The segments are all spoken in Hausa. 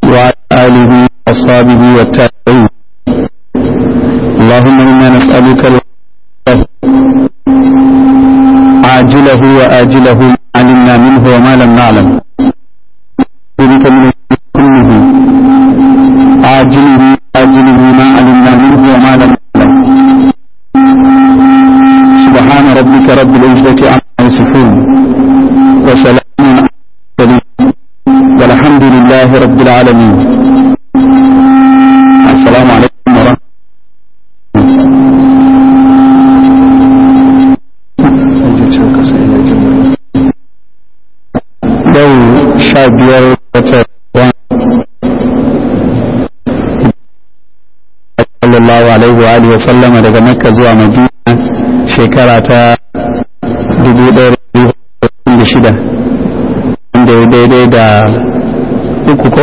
وعلى آله وأصحابه والتابعين اللهم إنا نسألك عاجله وآجله ما علمنا منه وما لم نعلم بك من كله عاجله وآجله ما علمنا منه وما لم نعلم سبحان ربك رب العزة عما يصفون وسلام على المرسلين والحمد لله رب العالمين السلام عليكم ورحمة yau sha biyar wata sallallahu alaihi wa alihi wa sallama daga makka zuwa madina shekara ta dubu ɗaya da shida wanda ya daidai da uku ko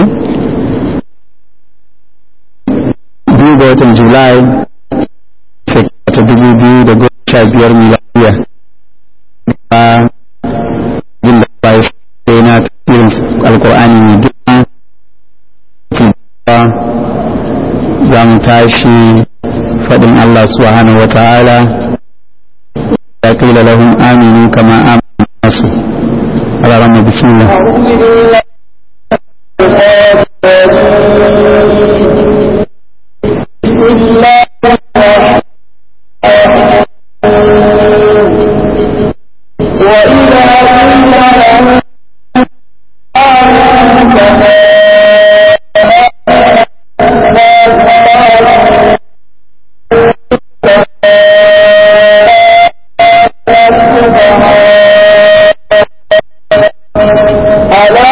biyu ga watan julai shekara ta dubu biyu da goma sha biyar miladiya a jin da ba sai na tasirin alkur'ani mai girma za mu tashi faɗin Allah subhanahu wa ta'ala ya qila lahum aminu kama amanu nasu ala rama bismillah بسم الله الرحمن الرحيم وإذا قيل لهم آمنوا كما ألا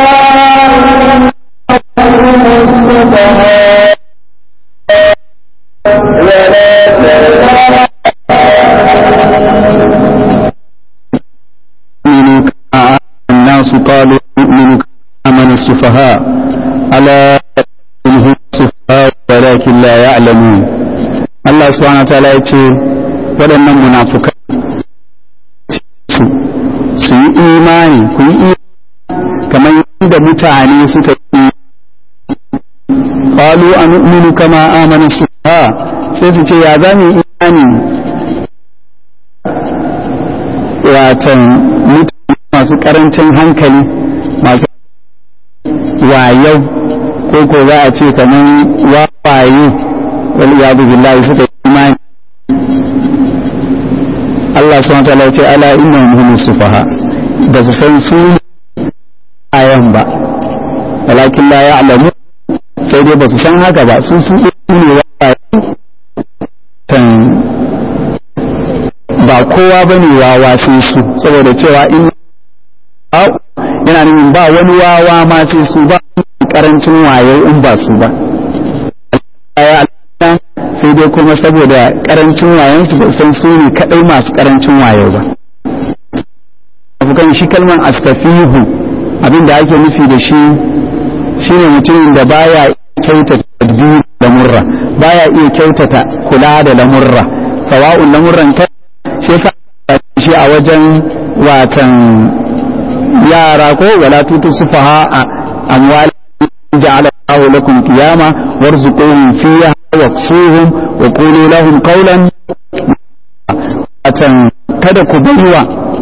إنهم السفهاء ولكن لا آمنوا كما آمن الناس قالوا نؤمن كما آمن السفهاء ألا هم السفهاء ولكن لا يعلمون الله سبحانه وتعالى يقول waɗannan munafukai su yi imani ku yi imani kamar yadda mutane suka yi qalu anu'minu kama amana suha sai su ce ya za mu yi imani watan mutane masu karancin hankali masu wayau ko ko za a ce kamar wawaye wal iyadu billahi suka yi imani Allah subhanahu wa ta'ala ya ce ala innahum humus sufaha ba su san su ayan ba walakin la ya'lamu sai dai ba su san haka ba su su ne wawaye tan ba kowa ba ne wawa sai su saboda cewa in yana nufin ba wani wawa ma sai su ba karancin wayo in ba su ba sai dai kuma saboda karancin wayon su ba san su ne kadai masu karancin wayo ba afukan shi kalman astafihu abin da ake nufi da shi shine mutumin da baya kyautata tadbir da murra baya iya kyautata kula da lamurra sawa'un lamurran kai shi yasa shi a wajen watan yara ko wala tutu sufaha a amwal ja'ala Allahu lakum qiyama warzuquhum fiha waqsuhum wa qulu lahum qawlan watan kada ku baiwa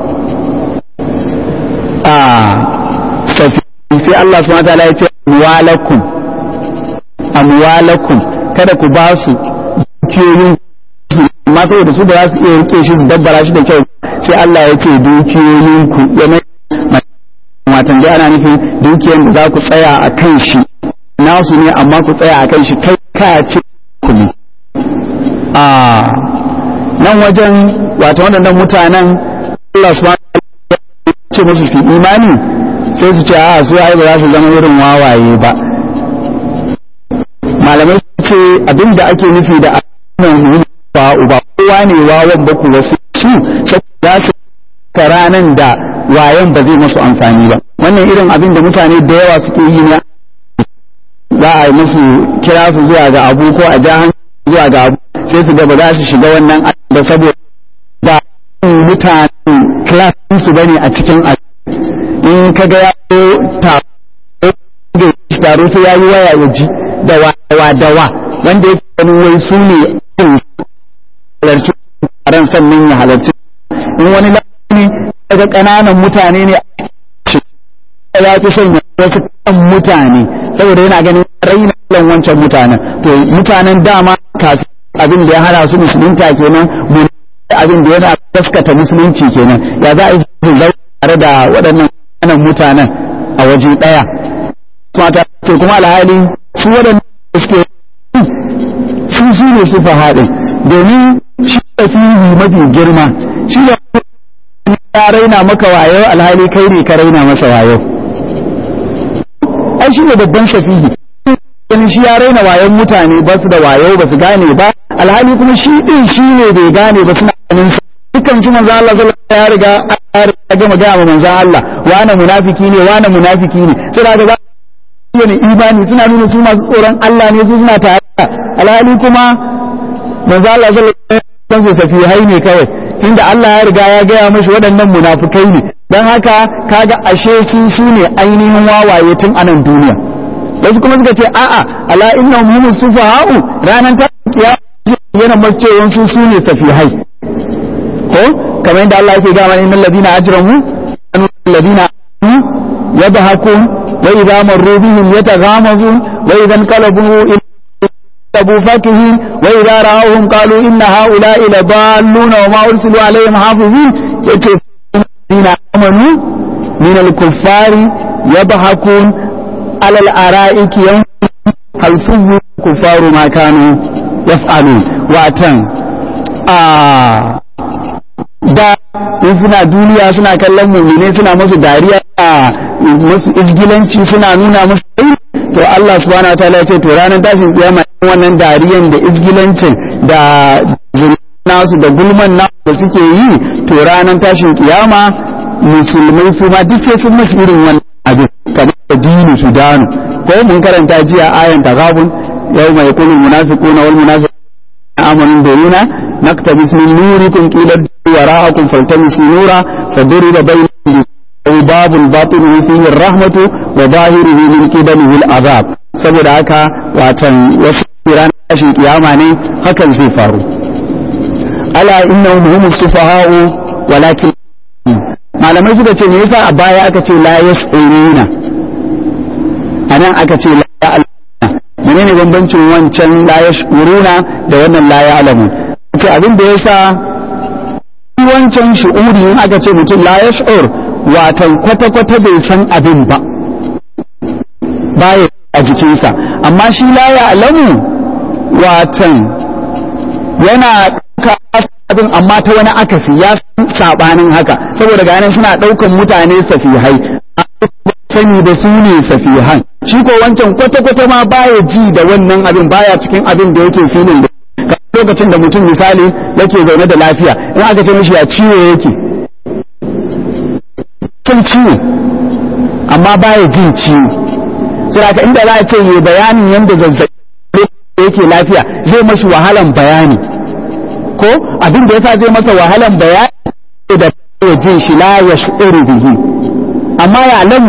a safi sai Allah subhanahu wa ta'ala ya ce amwalakum amwalakum kada ku ba su dukiyoyin amma saboda su da za su iya rike shi su dabbara shi da kyau sai Allah ya ce dukiyoyin ku ya mai matan dai ana nufin dukiyar da za ku tsaya a kan shi nasu ne amma ku tsaya a kan shi kai ka ce ku ne a nan wajen wato waɗannan mutanen Allah subhanahu wa ce musu su imani sai su ce a su ai ba za su zama irin wawaye ba malamai ce abinda ake nufi da annan ba uba kowa ne wawan ba ku wasu su za su ranan da wayan ba zai masu amfani ba wannan irin abin da mutane da yawa suke yi ne za a yi musu kira su zuwa ga abu ko a jahan zuwa ga abu sai su ga ba za su shiga wannan da saboda ba mutanen klasin su bane a cikin in ka ga ya ta taro sai ya yi waya ya ji da wa dawa wanda yake ganin wai su ne halarci taron sannan ya halarci in wani lafi daga ƙananan mutane ne ya fi son ya wasu kan mutane saboda yana ganin raina kan wancan mutanen to mutanen dama kafin abin da ya hana su musulunta kenan mun abin da yana gaskata musulunci kenan ya za a yi su zau tare da waɗannan ƙananan mutanen a waje ɗaya mata to kuma alhali su waɗannan da suke su su ne su fahaɗin domin shi tafihi mafi girma shi da ya raina maka wayo alhali kai ne ka raina masa wayo ai shi ne babban shafihi ganin shi ya raina wayon mutane ba su da wayo ba su gane ba alhali kuma shi din shi ne bai gane ba suna ganin dukkan su manzo Allah sallallahu alaihi ya riga ya gama gaya ma manzo Allah wane munafiki ne wane munafiki ne sai da ga ne imani suna nuna su masu tsoron Allah ne su suna tare alhali kuma manzo Allah sallallahu alaihi wasallam safihai ne kawai tunda Allah ya riga ya gaya mashi waɗannan munafukai ne don haka kaga ashe su su ne ainihin wawaye tun anan duniya wasu kuma suka ce a'a ala inna hum sufaha'u ranan ta kiyama yana masu cewa su su ne safihai ko kamar yadda Allah yake gama innal ladina ajramu alladina yadhakun wa idha marru bihim yataghamazun wa idha qalabu أبو فكه وإذا رأوهم قالوا إن هؤلاء لضالون وما أرسلوا عليهم حافظين الذين آمنوا من الكفار يضحكون على الأرائك يوم هل ثم الكفار ما كانوا يفعلون واتن آه da in suna duniya suna kallon mummune suna masu dariya a masu izgilanci suna nuna masu to Allah subhanahu wa ta'ala ya ce to ranar tashin kiyama wannan dariyan da izgilancin da nasu da gulman nasu da suke yi to ranar tashin kiyama musulmai su ma duk sai sun mafi irin wannan abin kamar da dinu su danu ko mun karanta jiya ayan tagabun yau mai kulul munafiquna wal munafiquna amanu biruna naktabis min nurikum qila wara'akum faltamisu nura faduriba bainahum babul batinuhu fihi rahmatu wa zahiruhu min qibalihi al'azab saboda haka watan wasu ran tashin kiyama ne hakan zai faru ala innahum humus sufaha'u walakin malamai suka ce me yasa a baya aka ce la yash'uruna anan aka ce la ya'lamuna menene bambancin wancan la yash'uruna da wannan la ya'lamun ce abin da yasa wancan shu'uri in aka ce mutum la yash'ur watan kwata-kwata bai san abin ba baya a jikinsa amma shi la ya'lamu watan yana abin amma ta wani akasi ya sabanin haka saboda ganin suna ɗaukan mutane safihai sani da su ne safihan shi ko wancan kwata-kwata ma baya ji da wannan abin baya cikin abin da yake filin da lokacin da mutum misali yake zaune da lafiya in aka ce mishi ya ciwo yake kin ciwo amma baya jin ciwo sai haka inda za a ce yi bayanin yadda zazzabi yake lafiya zai mashi wahalan bayani ko abin da yasa zai masa wahalan bayani da ya jin shi la ya shu'uru bihi amma ya lamu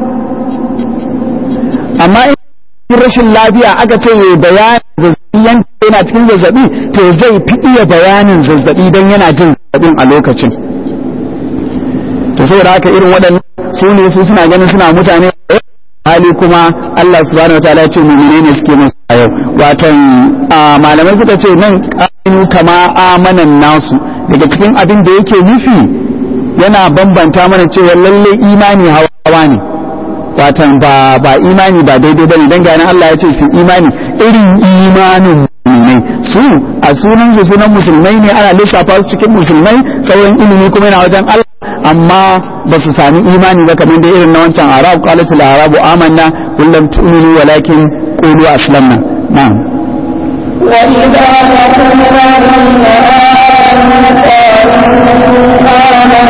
amma in rashin lafiya aka ce ya bayani zazzabi yana cikin zazzabi to zai fi iya bayanin zazzabi don yana jin zazzabin a lokacin to saboda haka irin waɗannan su ne su suna ganin suna mutane hali kuma Allah subhanahu wataala ya ce mu'mine ne suke musu a yau watan malamai suka ce nan ƙa'inu kama amanan nasu daga cikin abin da yake nufi yana bambanta mana cewa lalle imani hawa ne watan ba ba imani ba daidai bane dan ganin Allah ya ce su imani irin imanin mu'minai su a sunan su sunan musulmai ne ana lissafa su cikin musulmai sauran ilimi kuma yana wajen Allah amma ba su sami imani ba kamar da irin na wancan arab qalatul arabu amanna kullum tu'minu walakin qulu aslamna na'am وإذا لقوا الذين آمنوا قالوا آمنا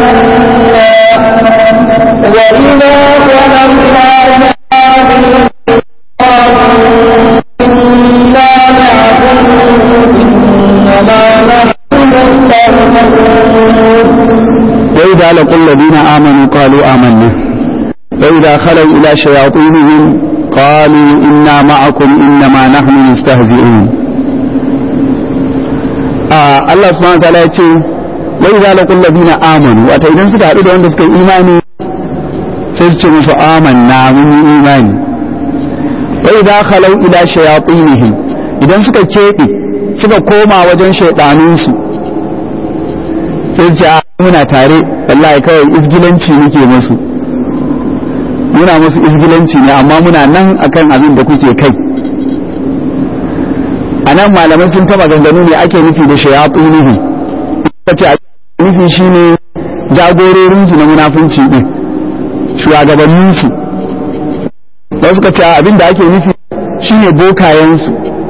وإذا خلوا إلى قالوا إنا معكم إنما نحن مستهزئون وإذا لقوا الذين آمنوا قالوا آمنا وإذا خلوا إلى شياطينهم qalu inna ma'akum innama nahnu nastahzi'un Allah subhanahu wa ta'ala ya ce wa idza laqul ladina amanu wata idan suka haɗu da wanda suka yi imani sai su ce musu amanna mun yi imani wa idza khalau ila shayatinihim idan suka keɓe suka koma wajen shaidanunsu sai su ce muna tare wallahi kawai izgilanci muke musu muna musu izgilanci ne amma muna nan akan abin da kuke kai a nan malamai sun taba ganganu ne ake nufi da shayatinihim ce nufi shine jagororinsu na munafunci din shugabanninsu wasu ka ce abin da ake nufi shine bokayensu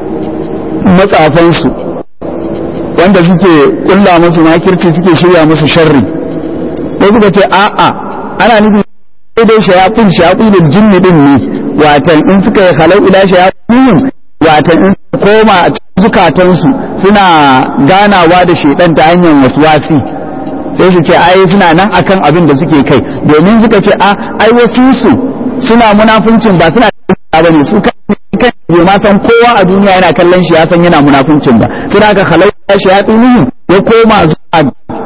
matsafansu wanda suke kulla musu makirci suke shirya musu sharri wasu ka ce a'a ana nufi dai shayafin shayafin jinni din ne watan in suka yi halau ila shayafin watan in suka koma a zukatansu suna ganawa da shaidan ta hanyar waswasi sai su ce ai suna nan akan abin da suke kai domin suka ce a ai wasu su suna munafuncin ba suna ba ne su kan bai ma san kowa a duniya yana kallon shi ya san yana munafuncin ba sai da aka halau ya shi ya tsini ya koma zuwa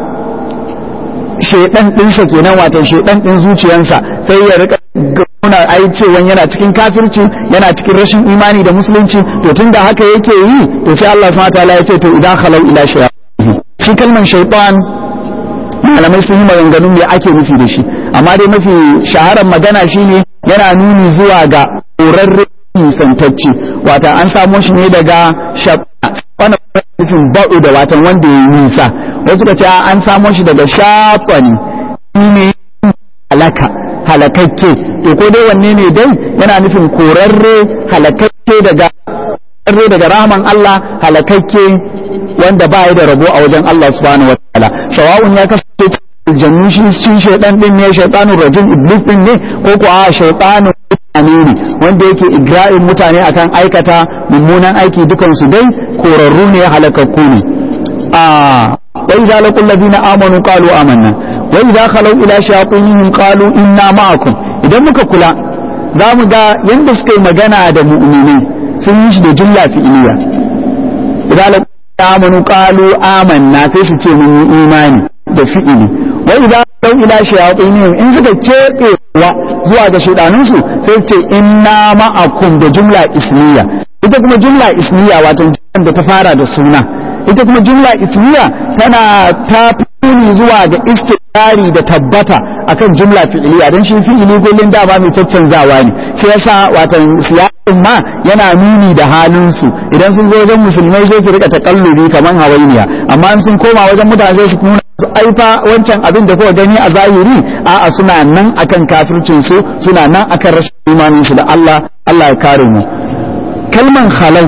shaidan ɗinsa kenan wato shaidan ɗin zuciyarsa sai ya rika nuna ai cewa yana cikin kafirci yana cikin rashin imani da musulunci to tunda haka yake yi to sai Allah subhanahu wataala ya ce to idan khalau ila shayatin shi kalman shaytan malamai sun yi maganganun me ake nufi da shi amma dai mafi shaharar magana shine yana nuni zuwa ga ƙorarre nisantacce wata an samo shi ne daga wannan nufin ba'u da watan wanda ya yi nisa wasu ka ce an samo shi daga shafani ne halaka halakakke to ko dai wanne ne dai yana nufin korarre halakakke daga korarre daga rahman Allah halakakke wanda ba ya da rabo a wajen Allah subhanahu wataala sawa'un ya kasance aljannu shi shi shaydan din ne shaytanun rajul iblis din ne ko ko a shaytanun mutane ne wanda yake igra'in mutane akan aikata mummunan aiki dukan su dai korarru ne halakakku ne a wa idza laqul ladina amanu qalu amanna wa idza khalu ila shayatinihim qalu inna ma'akum idan muka kula za mu ga yanda suka yi magana da mu'minai sun yi shi da jumla fi'iliya idza laqul amanu qalu amanna sai su ce mun yi imani da fi'ili wa idza khalu ila shayatinihim in suka kebe wa zuwa ga shaidanunsu sai su ce inna ma'akum da jumla ismiya ita kuma jumla ismiya wato da ta fara da suna ita kuma jumla ismiya tana ta nuni zuwa ga istiqari da tabbata akan jumla fi'iliya don shi fi'ili kullun dama mai caccanzawa ne shi yasa watan siyasin ma yana nuni da halin su idan sun zo wajen musulmai sai su rika takallubi kaman hawainiya amma in sun koma wajen mutane sai su nuna su aifa wancan abin da kuka gani a zahiri a'a suna nan akan kafircin su suna nan akan rashin imanin su da Allah Allah ya kare mu kalman khalau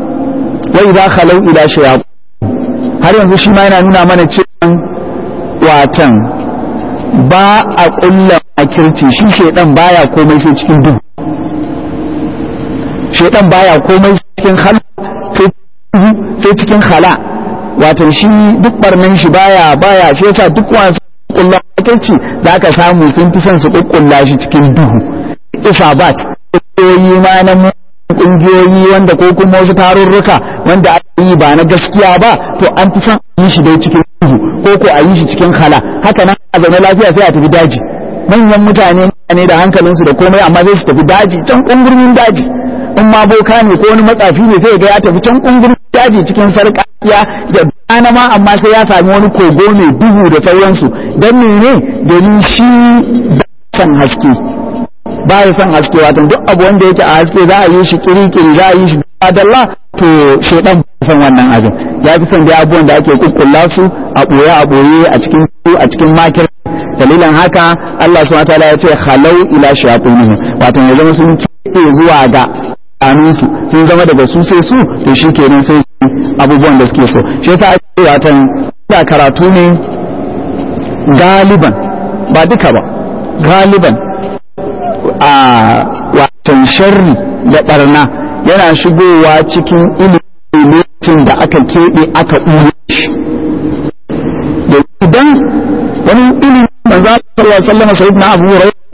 wa idza khalau ila shayatin har yanzu shi ma yana nuna mana cewa watan ba a kulla makirci shi shedan baya komai sai cikin duhu shedan baya komai cikin hala sai cikin hala watan shi duk barnan shi baya baya shi yasa duk wasu kulla makirci za ka samu sun fi son su kukkulla shi cikin duhu isabat ƙungiyoyi ma na ƙungiyoyi wanda ko kuma wasu tarurruka wanda aka yi ba na gaskiya ba to an fi son a yi shi dai cikin duhu ko ko a yi shi cikin hala haka nan a zaune lafiya sai a tafi daji manyan mutane ne da hankalinsu da komai amma zai su tafi daji can kungurmin daji in ma boka ne ko wani matsafi ne sai ga ya tafi can kungurmin daji cikin sarƙaƙiya da dana ma amma sai ya sami wani kogo mai duhu da sauransu don mene domin shi san haske ba ya san haske watan duk abu wanda yake a haske za a yi shi kiri-kiri za a yi shi adalla to shaidan ba san wannan abin ya fi son dai abubuwan da ake kukkulla su a ɓoye a ɓoye a cikin a cikin makir dalilan haka Allah subhanahu wataala ya ce halau ila shayatinihim wato ya zama sun ke zuwa ga kanunsu sun zama daga su sai su to shi kenan sai abubuwan da suke so shi yasa ake watan da karatu ne galiban ba duka ba galiban a watan sharri da barna yana shigowa cikin ilimin da aka keɓe aka ɗuye shi da idan wani ilimin manzo sallallahu alaihi wasallam sayyidina Abu Hurairah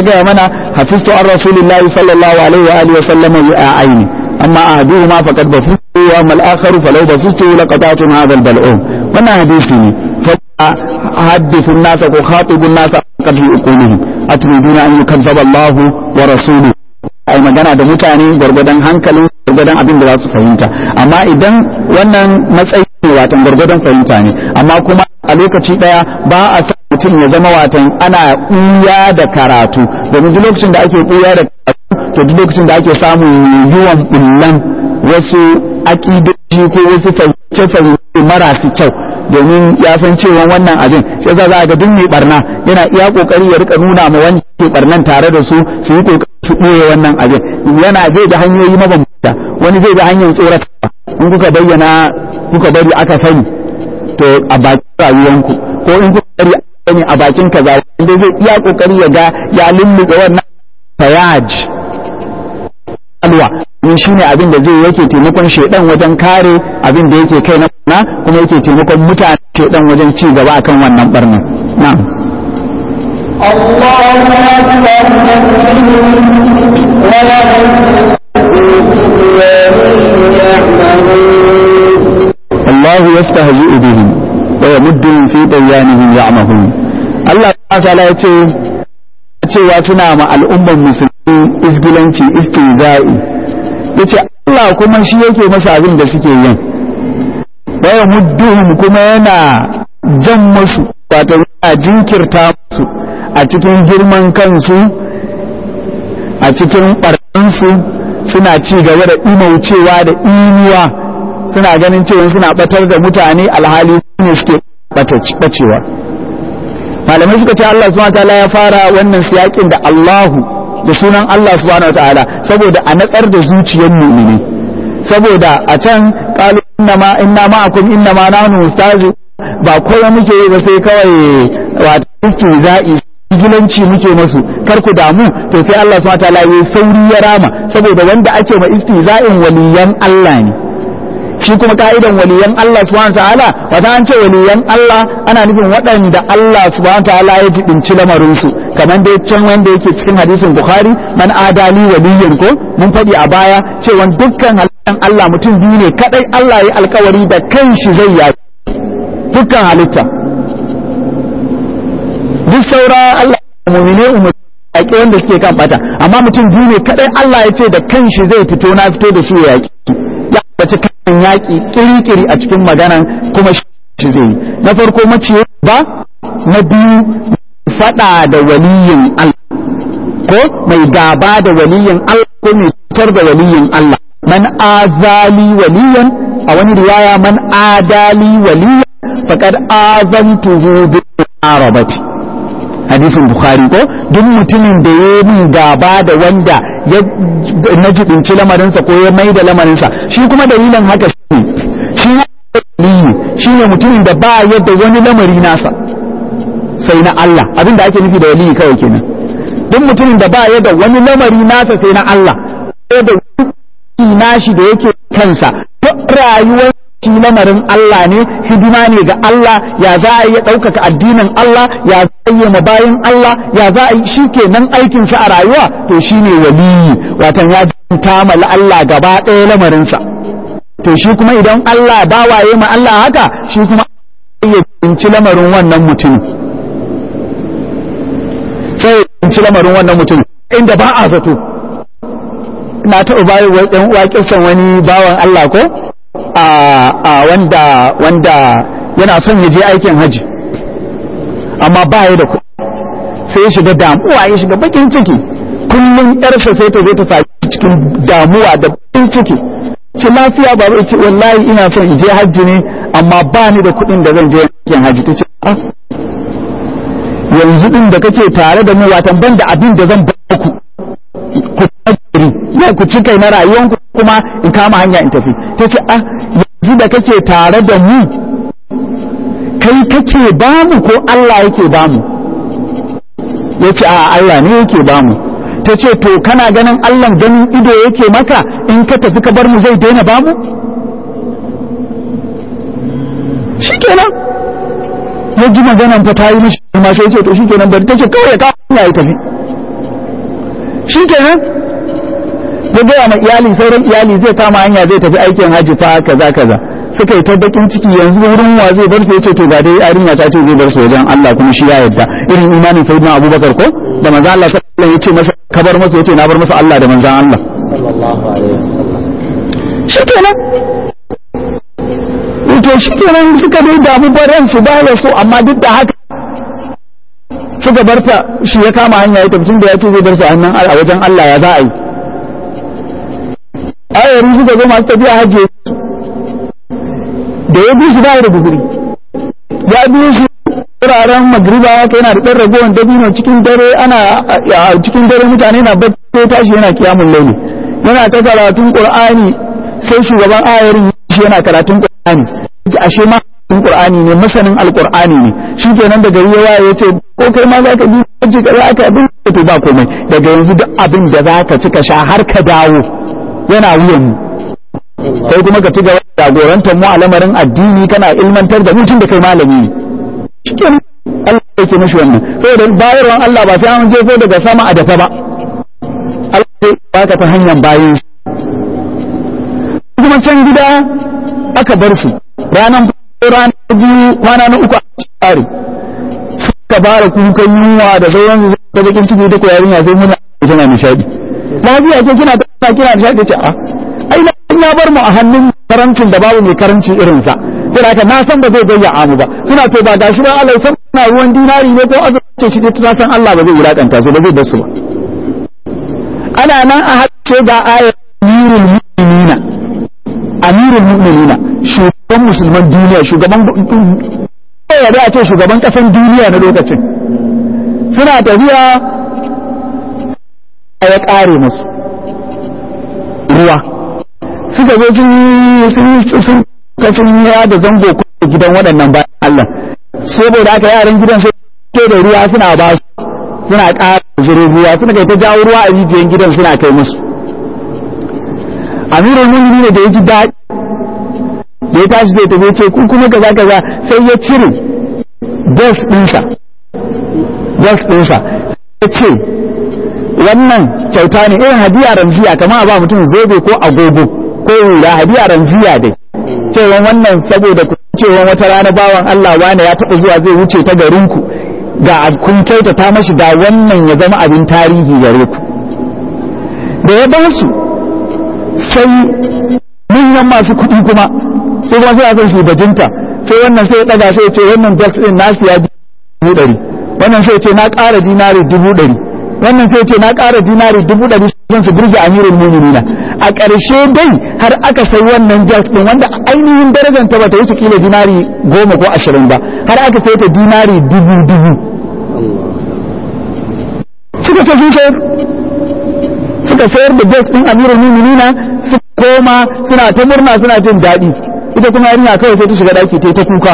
gaya mana hafiztu an rasulillahi sallallahu alaihi wa alihi wa sallam ya aini amma ahaduhuma faqad bafustu wa amma al-akharu falau basustu laqata'tum hadha al-bal'um wannan hadisi ne fa hadithu an-nas ko khatibu an-nas qad yuquluhum atriduna an yukazzaba Allah wa rasuluhu ai magana da mutane gwargwadon hankalin gwargwadon abin da za su fahimta amma idan wannan matsayi ne watan gwargwadon fahimta ne amma kuma a lokaci daya ba a sa mutum ya zama watan ana ɓuya da karatu domin duk lokacin da ake ɓuya da karatu to duk lokacin da ake samun yiwuwan bullan wasu aƙidoji ko wasu fahimce-fahimce marasu kyau domin ya san cewa wannan abin shi yasa za ga duk mai barna yana iya kokari ya rika nuna ma wani ke barnan tare da su su yi kokari su ɓoye wannan abin yana zai da hanyoyi mabambanta wani zai da hanyar tsoratarwa in kuka bayyana kuka bari aka sani to a bakin rayuwanku ko in kuka bari aka sani a bakin kaza wanda zai iya kokari ya ga ya lulluɓe wannan fayaj alwa in shine abin da zai yake taimakon shedan wajen kare abin da yake kai na kuma yake taimakon mutane shedan wajen ci gaba akan wannan barnan na'am الله أكبر الله يستهزئ بهم ويمدهم في طغيانهم يعمهون الله تعالى yace cewa suna ma al'umman musulmi izgilanci istihza'i yace Allah kuma shi yake masa abin da suke yin wa yamudduhum kuma yana jan musu wato yana jinkirta musu a cikin girman kansu a cikin ɓarɗansu suna ci gaba da imaucewa da inuwa suna ganin cewa suna batar da mutane alhali su ne suke bacewa malamai suka ce Allah subhanahu wataala ya fara wannan siyakin da Allahu da sunan Allah subhanahu wataala saboda a natsar da zuciyar mu'mini saboda a can qalu innama inna ma'akum innama nahnu mustazi ba kowa muke yi ba sai kawai wato istihza'i gilanci muke masu kar ku damu to sai Allah subhanahu wataala yayi sauri ya rama saboda wanda ake ma istihza'in waliyan Allah ne shi kuma ka'idan waliyan Allah subhanahu ta'ala wata an ce waliyan Allah ana nufin waɗanda Allah subhanahu ta'ala ya jibinci lamarin su kamar dai can wanda yake cikin hadisin Bukhari man adali waliyan ko mun faɗi a baya cewa dukkan halittan Allah mutum biyu ne kadai Allah ya alkawari da kanshi zai yi dukkan halitta duk saura Allah mu'mine umma yaƙi wanda suke kan bata amma mutum biyu ne kadai Allah ya ce da kanshi zai fito na fito da su ya yaƙi ya bace kan yaƙi kirikiri a cikin maganan kuma shi zai yi na farko maciye ba na biyu fada da waliyin Allah ko mai gaba da waliyin Allah ko mai cutar da waliyin Allah man azali waliyan a wani riwaya man adali waliyan faqad azantuhu bil arabati hadisin bukhari ko duk mutumin da ya min gaba da wanda ya na jibinci lamarinsa ko ya mai da lamarinsa shi kuma dalilin haka shi shi shi ne mutumin da ba yadda wani lamari nasa sai na Allah abinda ake nufi da waliyi kawai kenan duk mutumin da ba yadda wani lamari nasa sai na Allah ko da wani nashi da yake kansa duk rayuwar shi lamarin Allah ne hidima ne ga Allah ya za a yi ɗaukaka addinin Allah ya za a yi bayan Allah ya za a yi shi kenan aikinsa a rayuwa to shi ne waliyi watan ya ta mala Allah gaba ɗaya lamarinsa to shi kuma idan Allah bawaye ma Allah haka shi kuma ya cinci lamarin wannan mutumin sai ya cinci lamarin wannan mutumin inda ba a zato na taɓa bayan ɗan uwa kisan wani bawan Allah ko a wanda wanda yana son ya je aikin haji amma ba ya da kuɗi sai ya shiga damuwa ya shiga bakin ciki kullum yarsa sai ta zo ta sami cikin damuwa da bakin ciki ce lafiya ba ce wallahi ina son in je hajji ne amma ba ni da kuɗin da zan je aikin haji ta ce ah yanzu din da kake tare da mu watan ban da abin da zan ba ku ku tsiri ya ku ci kai na rayuwanku kuma in kama hanya in tafi ta ce ah yanzu da kake tare da mu kai kake bamu ko Allah yake bamu ya ce a Allah ne yake bamu ta ce to kana ganin Allah ganin ido yake maka in ka tafi ka bar mu zai daina bamu shikenan ya ji maganan fa ta yi mishi ma sai ce to shikenan bari ta ce kawai ya kawo ya tafi shi kenan ya gaya ma iyali sauran iyali zai kama hanya zai tafi aikin hajji fa kaza kaza suka yi ta bakin ciki yanzu wurin wa zai bar su yace to ga dai yarinya ta ce zai bar su wajen Allah kuma shi ya yarda irin imanin sayyidina Abubakar ko da manzo Allah sallallahu alaihi wasallam yace masa ka bar masa yace na bar masa Allah da manzon Allah sallallahu alaihi wasallam shi kenan to shi kenan suka dai damu baran su ba ya so amma duk da haka suka barta shi ya kama hanya ya tafi da ya ce zai bar su a hannun a wajen Allah ya za a yi ayari suka zo masu tafiya hajji da ya bi su ba da guzuri ya bi su wuraren magriba haka yana da ɗan ragowar dabino cikin dare ana a cikin dare mutane na bacci tashi yana kiyamun laili yana ta karatun qur'ani sai shugaban ayarin shi yana karatun qur'ani ashe ma karatun qur'ani ne masanin alqur'ani ne shi kenan da gari ya waye yace ko kai ma zaka bi kaji kaza aka bin to ba komai daga yanzu duk abin da zaka cika sha har ka dawo yana wuyan mu kai kuma ka ci gaba da jagorantar mu a lamarin addini kana ilmantar da mutum da kai malami ne shikenan Allah yake mashi wannan saboda bayarwan Allah ba sai an jefo daga sama a dafa ba Allah zai baka ta hanyar bayin shi kuma can gida aka bar su ranar ranar biyu kwana na uku a tsari suka fara kukan yunwa da sauran su da bakin ciki da yarinya sai muna tana nishadi lafiya ce kina ta kina nishadi ce a ai na ya bar mu a hannun karancin da babu mai karanci irin sa sai haka na san ba zai gayya mu ba suna to ba gashi ba Allah san na ruwan dinari ne ko azurce shi ta san Allah ba zai wulakanta su ba zai bar su ba ana nan a hace ga ayat amirul mu'minina amirul mu'minina shugaban musulman duniya shugaban ya da a ce shugaban kasan duniya na lokacin suna tafiya ya kare musu ruwa suka zo sun sun sun ya da zango ko gidan waɗannan bayan Allah saboda haka yaran gidan sai ke da ruwa suna ba su suna ƙara zurin ruwa suna kai ta jawo ruwa a rijiyar gidan suna kai musu amirul mu'minin ne da ya ji daɗi da ya tashi zai tafi ce kun kuma kaza kaza sai ya cire belt ɗinsa belt ɗinsa ya ce wannan kyauta ne irin hadiya ramziya kamar ba mutum zobe ko agogo ko hula hadiya ramziya dai cewa wannan saboda cewa wata rana bawan Allah wane ya taɓa zuwa zai wuce ta garinku ga kun kyautata mashi da wannan ya zama abin tarihi gare ku da ya ba su sai manyan masu kuɗi kuma sai kuma sai a son shugabinta sai wannan sai ya ɗaga sai ya ce wannan box ɗin nasu ya dubu ɗari wannan sai ya ce na ƙara dinari dubu ɗari wannan sai ya ce na ƙara dinari dubu ɗari zan su burge amirin muminina a ƙarshe dai har aka sai wannan box ɗin wanda ainihin darajar ta bata wuce kila dinari goma ko ashirin ba har aka sai ta dinari dubu dubu suka ce sun sayar suka sayar da box ɗin amirin muminina su koma suna ta murna suna jin daɗi ita kuma yarinya kawai sai ta shiga ɗaki ta yi ta kuka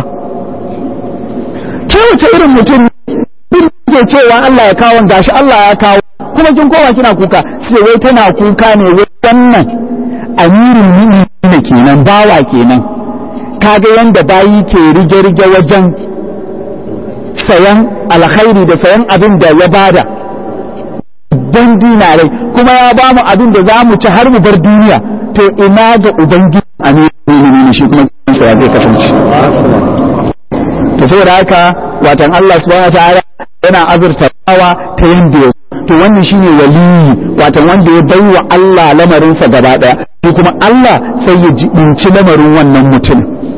ke wace irin mutum bin ke cewa Allah ya kawo gashi Allah ya kawo kuma kin koma kina kuka sai wai tana kuka ne wai wannan amirin mu'minin kenan bawa kenan kaga yanda bayi ke rige-rige wajen sayan alkhairi da sayan abin da ya bada dan dinarai kuma ya ba mu abin da za mu ci har mu bar duniya to ina ga ubangiji amirin shi kuma kinsa ya zai kasance to saboda haka watan Allah subhanahu wa ta'ala yana azurta bawa ta yanda ya to wannan shine waliyi watan wanda ya bai wa Allah lamarinsa gaba daya to kuma Allah sai ya jibinci lamarin wannan mutum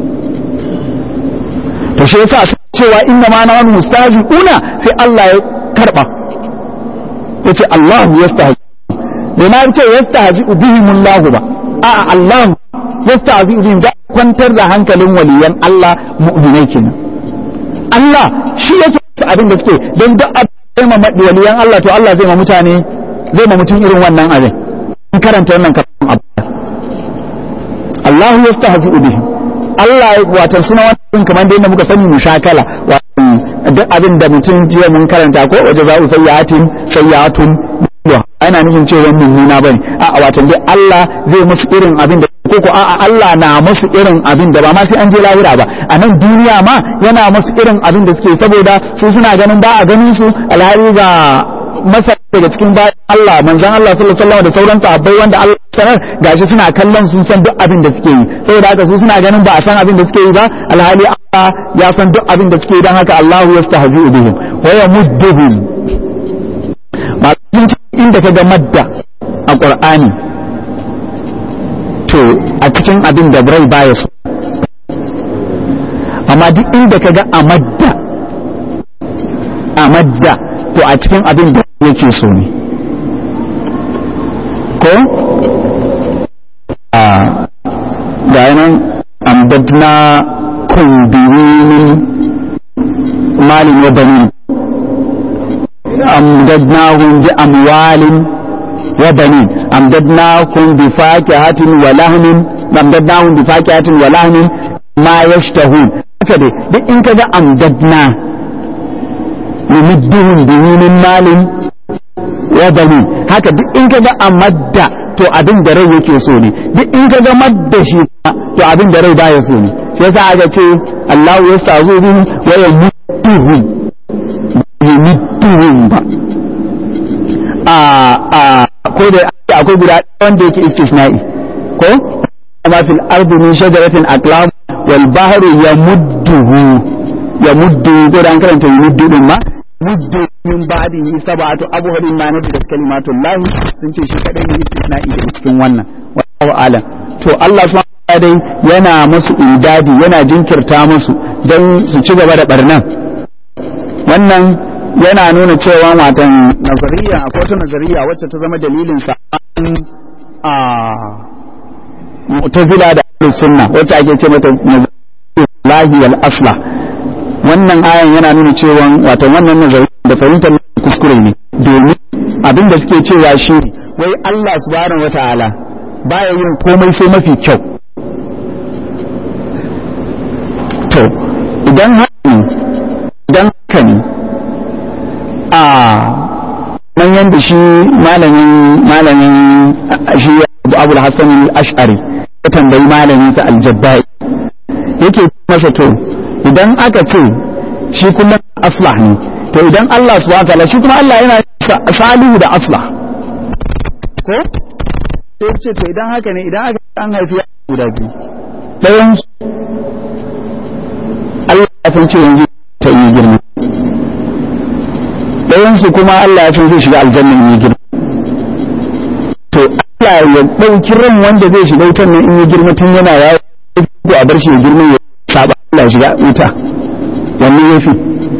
to shi yasa cewa inna ma na wani mustahiquna sai Allah ya karba yace Allah yastahzi bai ma ce yastahzi bihim Allah ba a'a Allah yastahzi bihim da kwantar da hankalin waliyan Allah mu'minai kenan Allah shi yake abin da suke don duk abin ma waliyan Allah to Allah zai ma mutane zai ma mutum irin wannan abin in karanta wannan kafin abu Allah yastahzi bihim Allah wato suna wannan kamar da yadda muka sani mushakala wato duk abin da mutum jiya mun karanta ko waje za'u sayyatin sayyatun ana nufin cewa mummuna bane a wato dai Allah zai musu irin abin da ko ko a'a Allah na musu irin abin da ba ma sai an je lahira ba a nan duniya ma yana musu irin abin da suke saboda su suna ganin ba a ganin su alhari ga masa daga cikin bayan Allah manzon Allah sallallahu alaihi wasallam da sauran sahabbai wanda Allah sanar gashi suna kallon sun san duk abin da suke yi saboda haka su suna ganin ba a san abin da suke yi ba alhali Allah ya san duk abin da suke yi dan haka Allahu yastahzi'u bihim wa yamudduhum ba sun ci inda kaga madda a Qur'ani to a cikin abin da rai baya so amma duk inda kaga a madda a madda to a cikin abin da yake so ne ko a ga nan amdadna kumbinin malin wa banin amdadnahum bi amwalin wa banin amdadnakum bi fakihatin wa lahmin amdadnahum bi fakihatin wa lahmin ma yashtahun haka dai duk in kaga amdadna numidduhum bihi min malin wa banin haka duk in kaga amadda to abin da rai yake so ne duk in kaga madda shi to abin da rai baya so ne shi yasa aka ce Allah ya stazu bin wa yamudduhum yamudduhum ba a a ko da akwai guda wanda yake istisna'i ko amma fil ardi min shajaratin aqlam wal bahru yamudduhu yamuddu ko da an karanta yamuddu din ma muddu min ba'dihi sab'atu abhurin ma nabi da kalimatul lahi sun ce shi kadai ne istisna'i daga cikin wannan wallahu alam to Allah subhanahu dai yana musu indadi yana jinkirta musu don su ci gaba da barnan wannan yana nuna cewa watan nazariya akwai wata nazariya wacce ta zama dalilin sa a mu'tazila da sunna wacce ake ce mata lahi wal asla wannan ayan yana nuna cewa wato wannan nazari da fahimtar kuskure ne domin abin da suke cewa shi wai Allah subhanahu wata'ala baya yin komai sai mafi kyau to idan haka ne idan haka ne a nan yanda shi malamin malamin shi Abu Hassan al-Ash'ari ya tambayi malamin sa al-Jabbai yake masa to idan aka ce shi kuma aslah ne to idan Allah subhanahu wataala shi kuma Allah yana salihu da aslah ko sai ce to idan haka ne idan aka an haifi ya guda biyu ɗayan Allah ya san ce yanzu ta yi girma ɗayan su kuma Allah ya san zai shiga aljanna in yi girma to Allah ya ɗauki ran wanda zai shiga wutan nan in yi girma tun yana yawo ko a bar shi ya girma ya saba Allah ya shiga wuta wannan yafi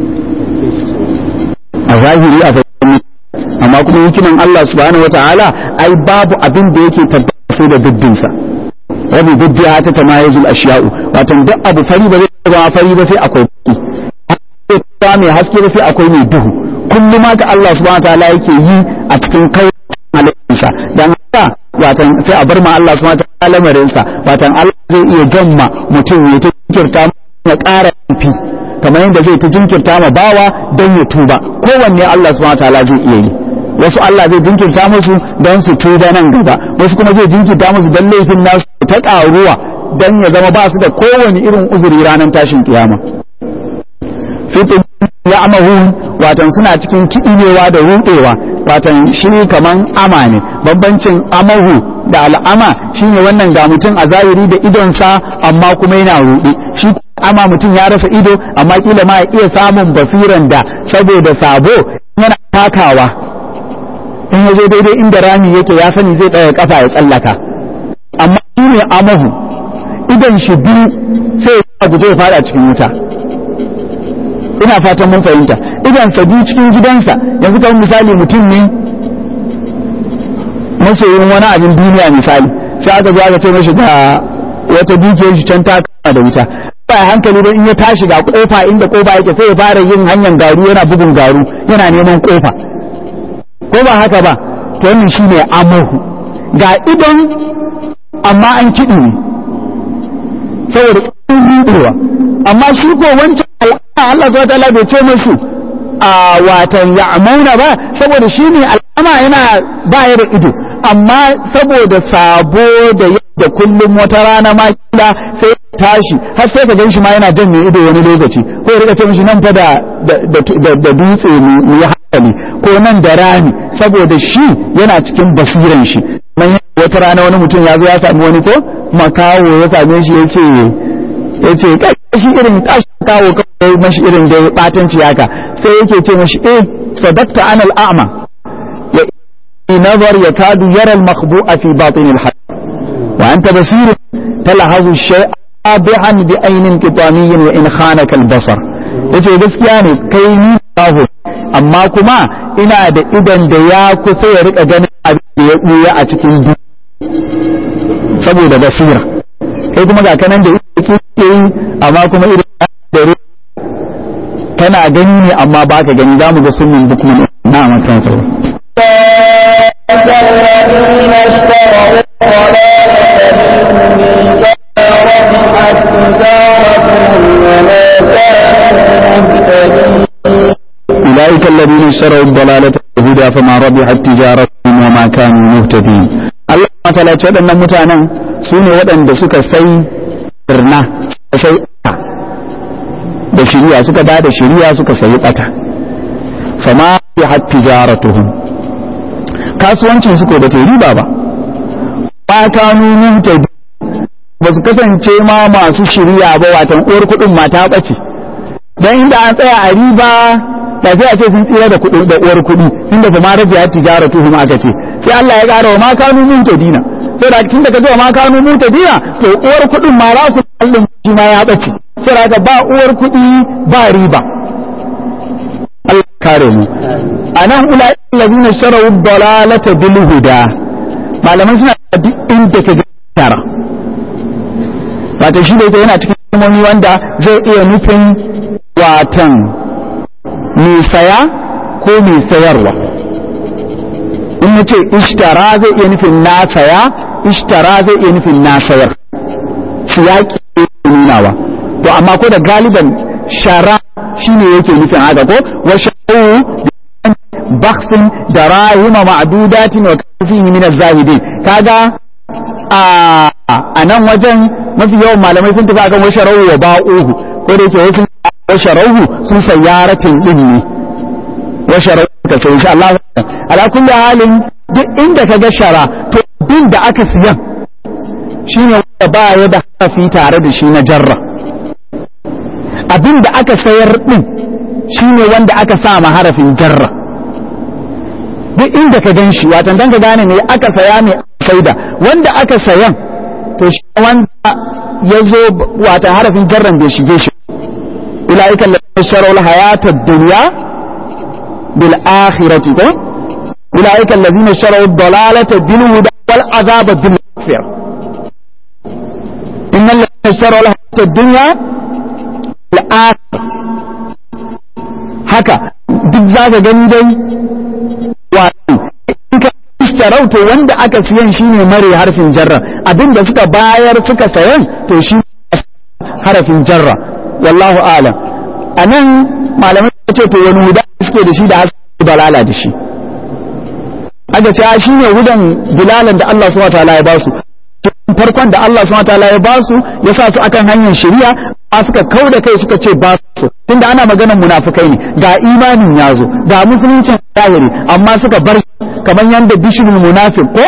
a zahiri a fahimci amma kuma hikiman Allah subhanahu wataala ai babu abin da yake tabbata sai da diddinsa rabi diddiya ta tamayuzul ashiya'u wato duk abu fari ba zai zama fari ba sai akwai baki sai mai haske ba sai akwai mai duhu kullum ma ka Allah subhanahu wataala yake yi a cikin kai halittarsa dan haka watan sai a bar ma Allah subhanahu wataala lamarinsa watan Allah zai iya gamma mutum ya ta kirta ya ƙara fi kamar yadda zai ta jinkirta ma bawa don ya tuba kowanne Allah subhanahu wataala zai iya yi wasu Allah zai jinkirta musu don su tuba nan gaba wasu kuma zai jinkirta musu don laifin nasu ta ƙaruwa don ya zama ba su da kowane irin uzuri ranar tashin kiyama fitin ya amahun watan suna cikin kiɗinewa da ruɗewa watan shi kaman ama ne bambancin amahu da al'ama shine wannan ga mutum a zahiri da idonsa amma kuma yana ruɗe shi ama mutum ya rasa ido amma kila ma ya iya samun basiran da saboda sabo yana takawa in ya zo daidai inda rami yake ya sani zai ɗaya kafa ya tsallaka amma shi ne amahu idon shi biyu sai ya guje ya fada cikin wuta ina fatan mun fahimta idan sa biyu cikin gidansa yanzu kamar misali mutum ne masoyin wani abin duniya misali sai aka zo aka ce mashi ga wata dukiyar shi can ta kama da wuta ba hankali don in ya tashi ga kofa inda kofa yake sai ya fara yin hanyar garu yana bugun garu yana neman kofa ko ba haka ba to wannan shine amahu ga idon amma an kiɗi ne saboda ƙarfin rudewa amma shi ko wancan al'ada Allah subhanahu wataala bai ce musu a watan ya'mauna ba saboda shi ne al'ama yana ba ya da ido amma saboda sabo da da kullum wata rana ma kila sai tashi har sai ka ganshi ma yana jan mai ido wani lokaci ko ya rika ce mishi nan fa da da dutse mu ya hankali ko nan da rani saboda shi yana cikin basiran shi man wata rana wani mutum ya zo ya sami wani ko makawo ya same shi ya ce ya ce shi irin kashi kawo kawai mashi irin da batanci haka sai yake ce mashi eh sadaqta anal a'ma ya nazar ya kadu yara al-makhbu'a fi batin al-hayy wa anta basir talhazu shay'a bi'an bi aynin qitamiyyin wa in khanaka al-basar yace gaskiya ne kai ni kawo amma kuma ina da idan da ya kusa ya rika ganin abin da ya buya a cikin duk saboda basira kai kuma ga kanan da yake yi amma kuma irin da kana gani ne amma baka gani zamu ga sunnin bukman na makan sa الذين اشتروا أولئك الذين اشتروا الضلالة بالهدى فما ربحت تجارتهم وما كانوا مهتدين Allah matala ce waɗannan mutanen su ne waɗanda suka sai birna sai da shiriya suka ba da shiriya suka sayi ɓata fama ya hatti jaratuhum kasuwancin su ko ba ta riba ba ba kanu mutadi ba su kasance ma masu shiriya ba watan uwar kuɗin mata ɓace don inda an tsaya a riba ba sai a ce sun tsira da kuɗin da uwar kuɗi tunda ba ma rabi ya tijara tuhum aka ce sai Allah ya ƙara wa ma kanu mutadina sai da tunda ka wa ma kanu mutadina to uwar kuɗin ma za su kallon shi ma ya ɓace sai da ba uwar kuɗi ba riba Allah kare mu anan ulai allazina sharaw dalalata bil huda malaman suna duk inda ka ga tara wato shi da yana cikin kalmomi wanda zai iya nufin watan mai saya ko mai sayarwa in ya ce ishtara zai iya nufin na saya ishtara zai iya nufin na sayar siyaki ne nunawa to amma ko da galiban shara shine yake nufin haka ko wa sharu baksin da rahima ma'dudatin wa kafihi min az-zahidin kaga a nan wajen mafi yawan malamai sun tafi akan washarau wa ba'uhu ko da yake wasu washarauhu sun sayyaratin din ne washarau ka sai insha Allah ala kulli halin duk inda ka ga shara to bin da aka siyan shine wanda ba ya da hafi tare da shi na jarra abin da aka sayar din shine wanda aka sa ma harafin jarra duk inda ka gan shi watan dan ka gane me aka saya me saida wanda aka sayan to shi wanda ya zo wata harafin jarran bai shige shi ulaika alladhina ishtaraw al-hayata ad-dunya bil akhirati ko ulaika alladhina ishtaraw ad-dalalata bil huda wal azaba bil maghfira innal ladhina ishtaraw al-hayata ad-dunya bil akhirah haka duk zaka gani dai wato istarau to wanda aka siyan shine mare harfin jarra abinda suka bayar suka sayan to shi harafin jarra wallahu alam anan malamai ce to wani huda suke da shi da hasu balala da shi aka ce shi ne hudan dilalan da Allah subhanahu wataala ya ba su farkon da Allah subhanahu wataala ya ba su ya sa su akan hanyar shari'a a suka kau da kai suka ce ba su tunda ana maganar munafukai ne ga imanin ya zo ga musuluncin zahiri amma suka bar kamar yadda bishirul munafiq ko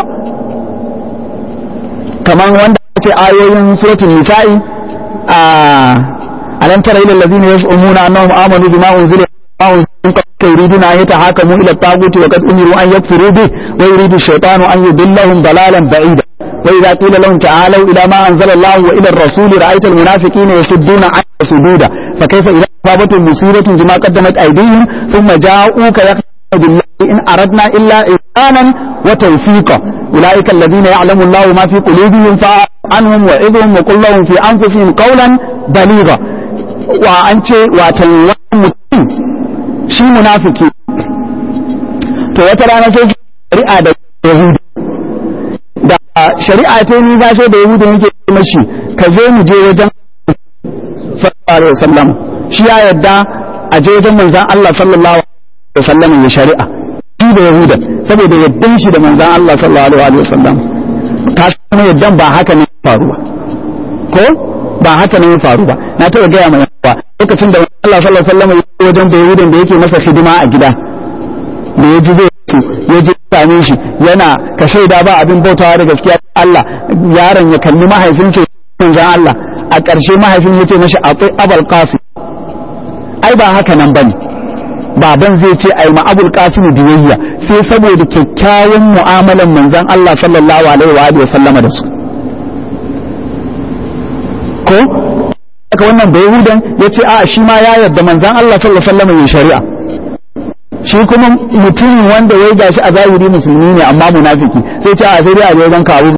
kamar wanda ce ayoyin suratul nisa'i a alam tara ila allazina yas'umuna annahum amanu bima unzila ma unzila yuriduna an yatahakamu ila at-taghut wa qad umiru an yakfuru bih wa yuridu ash-shaytanu an yudillahum dalalan ba'ida wa idha qila lahum ta'alu ila ma anzala Allah wa ila ar-rasul ra'aita al-munafiqina yasudduna 'anka sududa fa kayfa idha asabatum musibatun bima qaddamat aydihim thumma ja'uka yaqulu billahi in aradna illa ihsanan wa tawfiqa أولئك الذين يعلم الله ما في قلوبهم فعنهم وعظهم وقل لهم في أنفسهم قولا بليغا وأنت وتنوى mutum shi munafiki to wata rana sai shari'a da yahudu da shari'a ta ni ba sai da yahudu yake mashi ka zo mu je wajen sallallahu alaihi wasallam shi ya yadda a je wajen manzon Allah sallallahu alaihi wasallam ya shari'a shi da yahuda saboda yaddan shi da manzon Allah sallallahu alaihi wasallam ta kuma yaddan ba haka ne faruwa ko ba haka ne ya faru ba na taɓa gaya mai yawa lokacin da Allah sallallahu alaihi wasallam ya wajen da yahudan da yake masa hidima a gida da ya ji zai su ya ji same shi yana ka shaida ba abin bautawa da gaskiya Allah yaron ya kalli mahaifinsa manzon Allah a ƙarshe mahaifin ya ce mashi akwai abul qasim ai ba haka nan bane baban zai ce ai ma abul qasim biyayya sai saboda kyakkyawan mu'amalan manzon Allah sallallahu alaihi wa alihi sallama da su ko aka wannan bai hudan ya ce a shi ma ya yarda manzon Allah sallallahu alaihi wa sallama yin shari'a shi kuma mutumin wanda ya gashi a zahiri musulmi ne amma munafiki sai ce a sai dai a je wajen kawo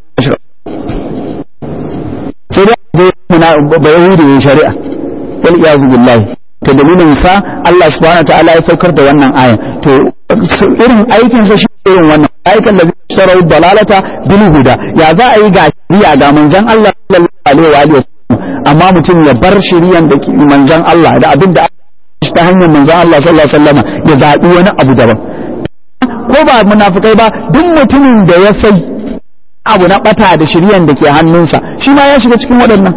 sai dai a je ba yahudi ya shari'a wal iyazu billahi to dalilin sa Allah subhanahu ta'ala ya saukar da wannan aya to irin aikin sa shi irin wannan aikan da zai sarau dalalata bil huda ya za a yi ga shari'a ga manzon Allah sallallahu alaihi wa alihi amma mutum ya bar shari'an da manzon Allah da abin da ta hanyar manzon Allah sallallahu alaihi wasallam ya zaɓi wani abu daban ko ba munafikai ba duk mutumin da ya sai abu na bata da shiryan da ke hannunsa shi ma ya shiga cikin waɗannan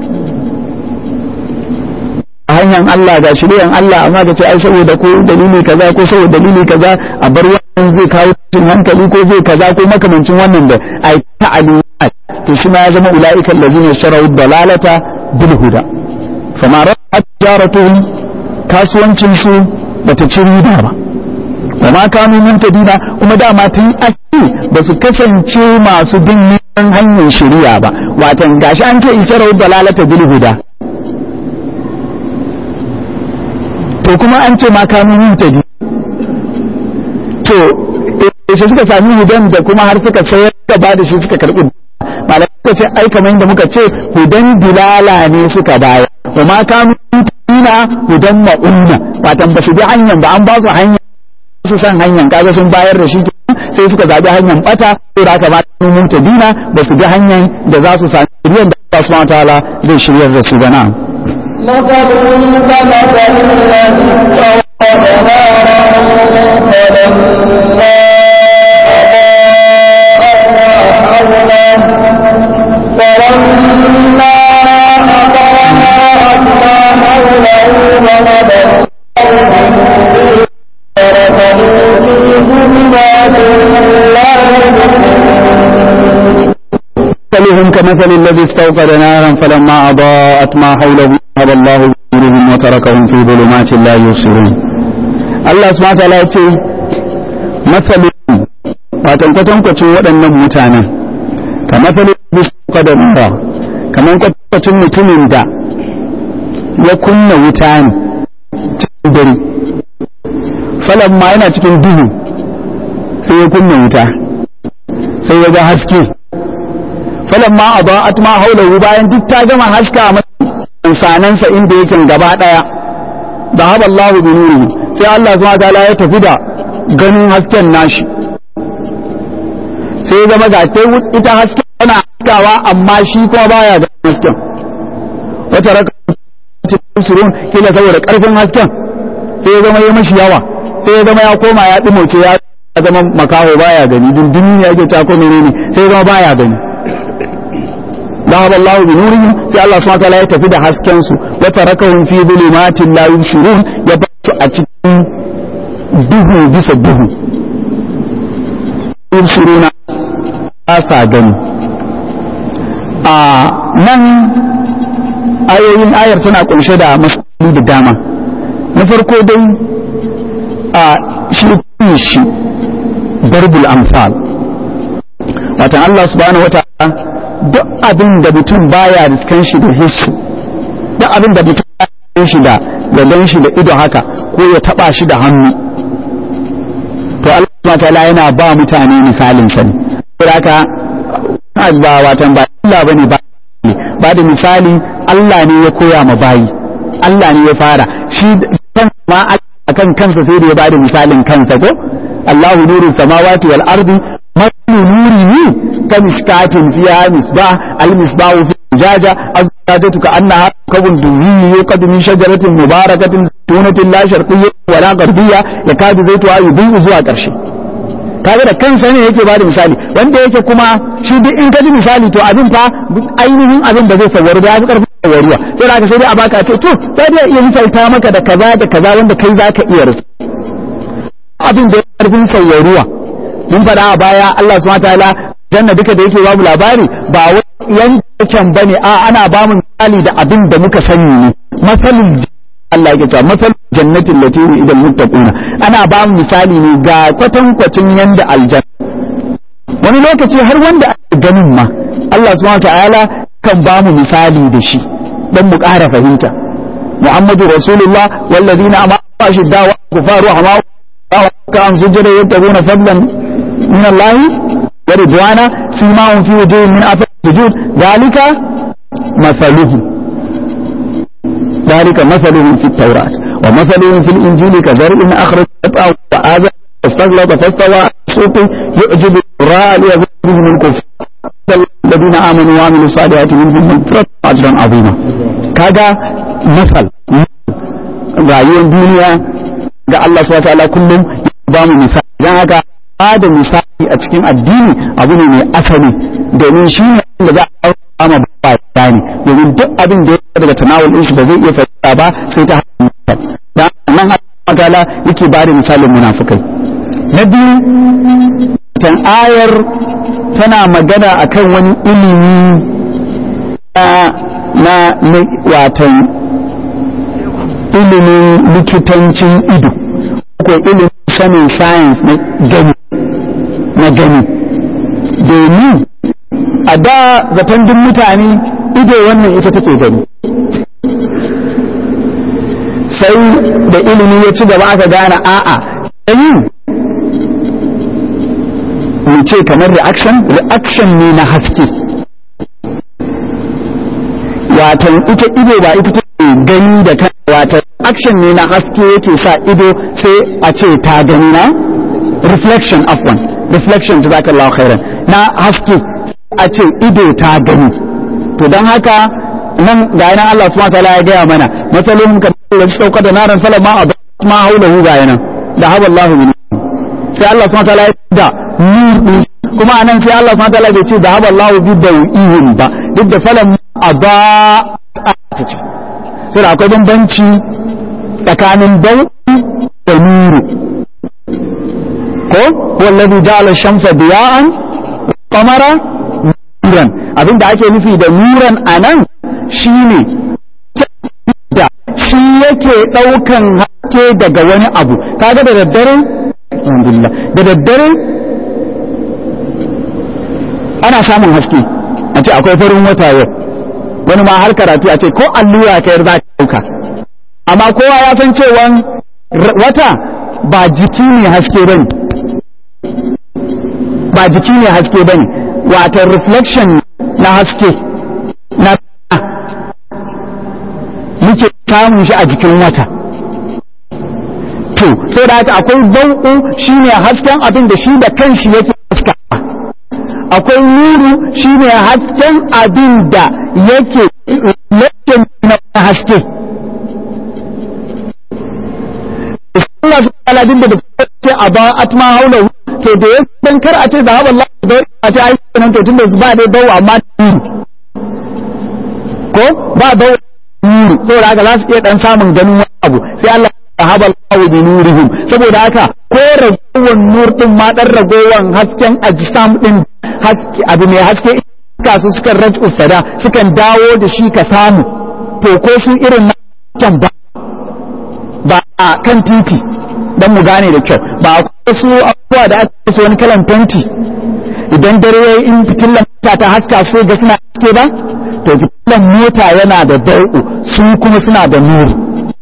a hanyar Allah ga shiryan Allah amma ka ce ai saboda ko dalili kaza ko saboda dalili kaza a bar wannan zai kawo cikin hankali ko zai kaza ko makamancin wannan da ai ta'alumat to shi ma ya zama ulaiikal ladina sharau dalalata bil huda fama ra'at jaratuhum kasuwancinsu ba ta ci riba ba wa ma kanu muntadina kuma dama tun asali ba su kasance masu bin neman hanyar shari'a ba watan gashi an ce isharar dalalata bil huda to kuma an ce ma kanu muntadi to yaushe suka sami hudan da kuma har suka sayar da ba da shi suka karbi malamai suka ce ai kamar da muka ce hudan dilala ne suka bayar wa ma kanu ina hudan ma'unna watan ba su bi hanyar ba an ba su hanyar su san hanyar kaga sun bayar da shi sai suka zabi hanyar bata sai da aka ba su mun dina ba su bi hanyar da za su sami shiryan da Allah subhanahu wataala zai shiryar da su ba na مثلهم كمثل الذي استوقد نارا فلما أضاءت ما حوله فلما أضاءت ما حوله ذهب تركوا في ظلمات لا يبصرون مثلهم كمثل الذي استوقد نارا فلما أضاءت ما حوله ذهب الله بنورهم وتركهم في ظلمات لا يبصرون الله سبحانه وتعالى يقول مثلهم watan kwatankwacin waɗannan mutanen ka matsalin da da nura kamar kwatankwacin mutumin da ya kunna wuta ne cikin dare falon ma yana cikin duhu sai ya kunna wuta sai ya ga haske falon ma a ba'at ma haulahu bayan duk ta gama haska mai sanansa inda yake gaba daya da haɓa Allah bi nuri sai Allah subhanahu ta'ala ya tafi da ganin hasken nashi sai ya zama ga ita hasken tana haskawa amma shi kuma baya ga hasken wata raka surun kila saboda karfin hasken sai ya zama ya mashi yawa sai ya zama ya koma ya ɗimoke ya zama makaho baya gani dundun ya ke tako menene sai ya zama baya gani ذهب الله بنورهم في الله سبحانه وتعالى يتفي ده haskensu وتركهم في ظلمات لا يبصرون يبقى a cikin duhu bisa duhu yubsiruna ba sa gani a nan ayoyin ayar tana kunshe da masaloli da dama na farko dai a shi shi barbul amsal watan Allah subhanahu wataala duk abin da mutum baya riskan shi da hissu duk abin da mutum baya shi da ya gan shi da ido haka ko ya taba shi da hannu to Allah subhanahu wataala yana ba mutane misalin sa ne saboda haka ba watan ba Allah bane ba ba da misali Allah ne ya koya ma bayi Allah ne ya fara shi kan ma akan kansa sai da ya bada misalin kansa ko Allahu nuru samawati wal ardi مثل نوره كمشكاة فيها مصباح المصباح في زجاجة الزجاجة كأنها كوكب دري يوقد من شجرة مباركة زيتونة لا شرقية ولا غربية يكاد زيتها يضيء زوا ƙarshe kaga da kansa ne yake bada misali wanda yake kuma shi duk in ka ji misali to abin fa ainihin abin da zai sawaru da yafi karfin sawaruwa sai da sai dai a baka ce to sai dai iya misalta maka da kaza da kaza wanda kai zaka iya rusa abin da karfin sauyaruwa mun faɗa a baya Allah subhanahu wataala janna duka da yake babu labari ba wai yankin bane a ana ba mu misali da abin da muka sani ne masalin Allah yake cewa masalin jannatin lati idan muttaquna ana ba mu misali ne ga kwatankwacin yanda aljanna wani lokaci har wanda ake ganin ma Allah subhanahu wataala kan ba mu misali da shi dan mu ƙara fahimta Muhammadu Rasulullah wallazina amanu ashidda wa kufaru hama kan sujjada yabtaguna fadlan min Allah wa ridwana fima hum fi wujuhihim min athar sujud dhalika mathaluhum ذلك مثلهم في التوراة ومثلهم في الإنجيل كزرع أخرج شطأه وآذى فاستغلط فاستوى على سوقه يعجب الراء ليغيظ بهم الكفر الذين آمنوا وعملوا الصالحات منهم مغفرة أجرا عظيما كذا مثل rayuwar duniya ga Allah subhanahu wataala kullum ya ba mu misali dan haka ba da misali a cikin addini abu ne mai asali domin shi ne da za a kama ba ba ne domin duk abin da ya daga tanawul din shi ba zai iya fahimta ba sai ta hanyar dan nan Allah ta'ala yake ba da misalin munafikai na biyu tan ayar tana magana akan wani ilimi na na watan ilimin likitancin ido ko ilimin sanin science na gani na gani domin a da zaton duk mutane ido wannan ita take gani sai da ilimi ya ci gaba aka gane a'a gani mu ce kamar reaction reaction ne na haske watan ita ido ba ita take gani da kan watan action ne na haske yake sa ido sai a ce ta gani na reflection afwan reflection jazakallahu khairan na haske a ce ido ta gani to don haka nan ga yana Allah subhanahu wataala ya gaya mana matsalolin ka da sauka da naran salam ma ma haulahu ga yana da haba Allah min sai Allah subhanahu wataala ya da nur kuma anan sai Allah subhanahu wataala bai ce da haba Allah bi dawihim ba duk da falam aba ta ce sai akwai bambanci tsakanin dau da nuru ko wallazi ja'ala shamsa diya'an qamara nuran abinda ake nufi da nuran anan shine da shi yake daukan haske daga wani abu kaga da daddare alhamdulillah da daddare ana samun haske a ce akwai farin wata yau wani ma har karatu a ce ko allura kayar za ka dauka amma kowa ya san cewa wata ba jiki ne haske bane ba jiki ne haske bane wata reflection na haske na muke samun shi a jikin wata to sai da haka akwai zau'u shine hasken abin da shi da kanshi yake haska akwai nuru shine hasken abin da yake reflection na haske Allah su ala din da ce a ba atma haula to da ya dan kar a ce da haɓa Allah da a ce ai nan to tunda ba dai dawo amma ko ba dawo nuru saboda haka za su iya dan samun ganin wani abu sai Allah ya haɓa Allah bi nurihim saboda haka ko ragowar nur din ma dan ragowar hasken ajsam din haske abu mai haske ka su sukan raj'u sada sukan dawo da shi ka samu to ko su irin na ba ba a kan titi don mu gane da kyau ba a su abubuwa da aka su wani kalan fenti idan dare ya in fitilan mota ta haska su ga suna haske ba to fitilan mota yana da dau'u su kuma suna da nuru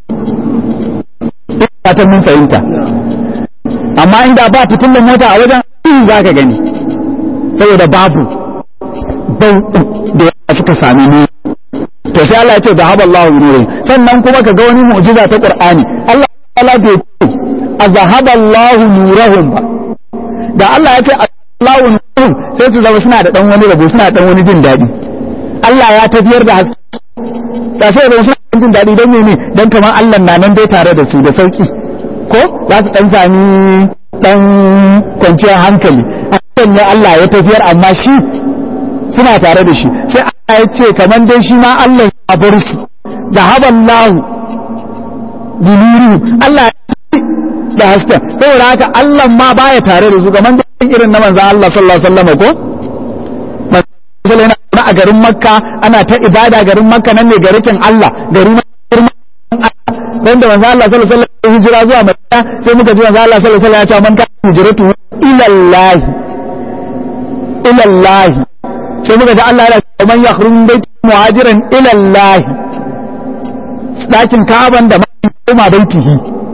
ta mun fahimta amma inda ba fitilan mota a wajen in za ka gani saboda babu dau'u da ya suka sami nuru to sai Allah ya ce zahaba Allahu nurihim sannan kuma ka ga wani mu'jiza ta Qur'ani Allah ta'ala bai ce azhaba Allahu nurahum ba da Allah ya ce Allahu nurahum sai su zama suna da dan wani rabo suna da dan wani jin dadi Allah ya tafiyar da haske da sai da suna jin dadi dan ne dan kamar Allah na nan dai tare da su da sauki ko za su dan sami dan kwanciyar hankali hakan ne Allah ya tafiyar amma shi suna tare da shi sai Allah ya ce kamar dai shi ma Allah ya bar su da haban lahu binuru Allah da hasken saboda haka Allah ma baya tare da su kamar da irin na manzon Allah sallallahu alaihi wasallam ko manzon yana a garin Makka ana ta ibada garin Makka nan ne garin Allah garin wanda manzo Allah sallallahu alaihi wasallam hijira zuwa Madina sai muka ji manzo Allah sallallahu alaihi wasallam ya ce man ka hijratu ila Allah ila Allah sai muka ji Allah ya ce man yakhruj min baiti muhajiran ila Allah dakin Ka'aban da kuma baitihi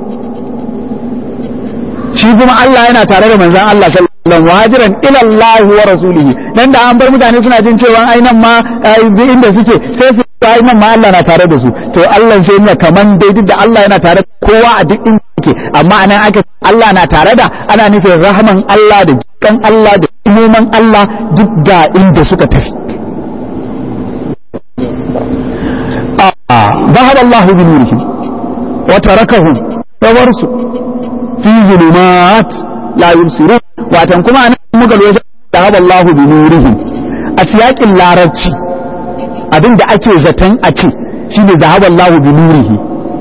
shi kuma Allah yana tare da manzon Allah sallallahu alaihi wasallam muhajiran ila Allah wa rasulihi dan da an bar mutane suna jin cewa ai nan ma inda suke sai su ai nan ma Allah na tare da su to Allah sai ne kaman dai duk da Allah yana tare da kowa a duk inda yake amma anan aka Allah na tare da ana nufin rahman Allah da jikan Allah da imoman Allah duk ga inda suka tafi ذهب الله بنورهم وتركهم فورسوا في ظلمات لا يبصرون واتن كما أنا مقال ذهب الله بنورهم أسياق اللاربci abin da ake zaton a ce shi ne zahabar lahu bi nurihi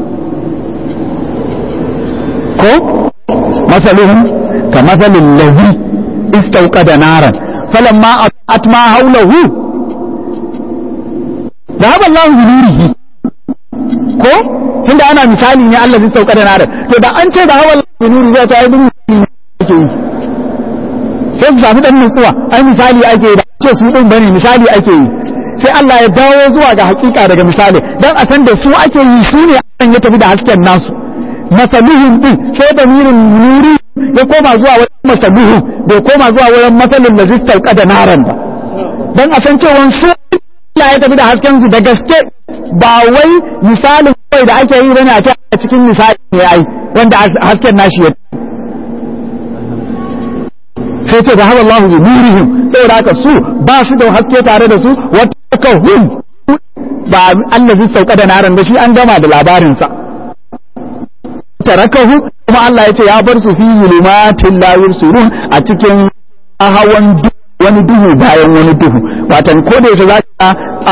ko masaluhun ka masalin lazi istauka da naran falon ma atma haulahu zahabar lahu bi nurihi ko tun da ana misali ne Allah zai sauka da naran to da an ce zahabar lahu bi nurihi zai ta yi misali ake yi sai su sami dan nutsuwa ai misali ake yi da ce su din bane misali ake yi sai Allah ya dawo zuwa ga hakika daga misali dan a san da su ake yi su ne an ya tafi da hasken nasu masaluhun din sai da mirin nuri ya koma zuwa wajen masaluhun bai koma zuwa wajen masalin da zistar kada naran ba dan a san cewa su Allah ya tafi da hasken su da gaske ba wai misalin kawai da ake yi bane a cikin misali ne ai wanda hasken nashi ya sai ce da Allah bi nurihim saboda haka su ba su da haske tare da su wata hum ba Allah zai sauka da naran da shi an gama da labarinsa tarakahu kuma Allah ya ce ya bar su fi zulumatin la yursurun a cikin hawan wani duhu bayan wani duhu watan ko da yake zaka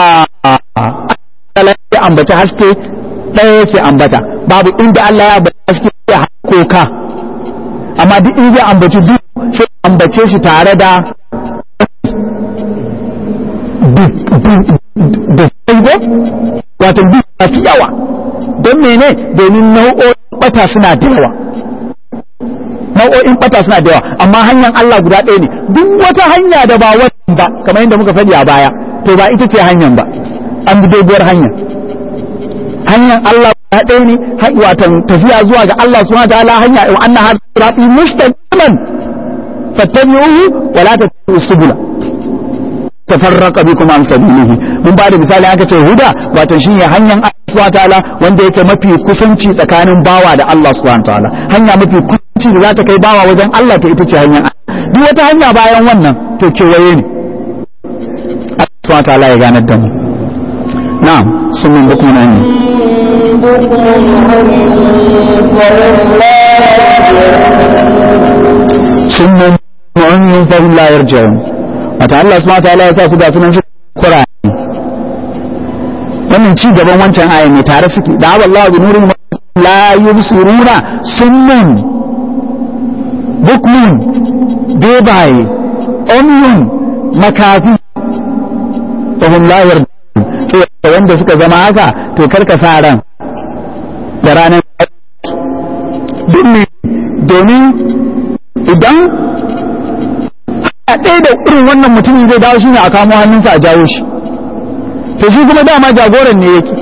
a ya ambaci haske ɗaya yake ambata babu inda Allah ya ambaci haske ya koka amma duk in zai ambaci duhu sai ambace shi tare da da saigo wato duk masu yawa don mene domin nau'o'in bata suna da yawa nau'o'in bata suna da yawa amma hanyar Allah guda ɗaya ne duk wata hanya da ba wannan ba kamar yadda muka faɗi a baya to ba ita ce hanyar ba an bi doguwar hanya hanyar Allah guda ɗaya ne wato tafiya zuwa ga Allah subhanahu wa ta'ala hanya wa anna har sirati mustaqiman fattabi'uhu wa la tattabi'us subula tafarraqa bikum an sabilihi mun ba da misali aka ce huda wato shine hanyar Allah subhanahu ta'ala wanda yake mafi kusanci tsakanin bawa da Allah subhanahu ta'ala hanya mafi kusanci da za ta kai bawa wajen Allah ta ita ce hanyar duk wata hanya bayan wannan to kewaye ne Allah subhanahu ta'ala ya ganar da mu na'am sun mun bukum nan ne sun mun mu'min fa la yarji'un wata Allah subhanahu wataala ya sa su ga sunan su Qur'ani wannan ci gaban wancan aya ne tare suke da Allah bi nurin la yubsiruna summun bukmun bebaye umyun makafi fahim la yarda wanda suka zama haka to karka sa ran da ranar domin idan a ɗaya da irin wannan mutumin zai dawo shi ne a kamo hannunsa a jawo shi to shi kuma dama jagoran ne yake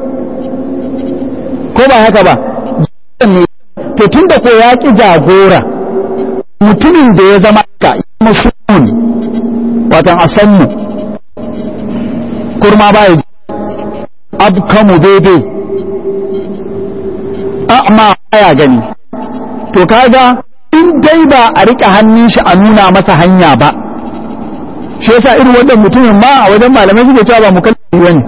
ko ba haka ba ne to tun da ko ya ƙi jagora mutumin da ya zama ka musulun watan asanmu kurma ba ya abkamu daidai a'ma ya gani to kaga in dai ba a rika hannun shi a nuna masa hanya ba shi yasa irin wannan mutumin ma a wajen malamai suke cewa ba mu kalli wani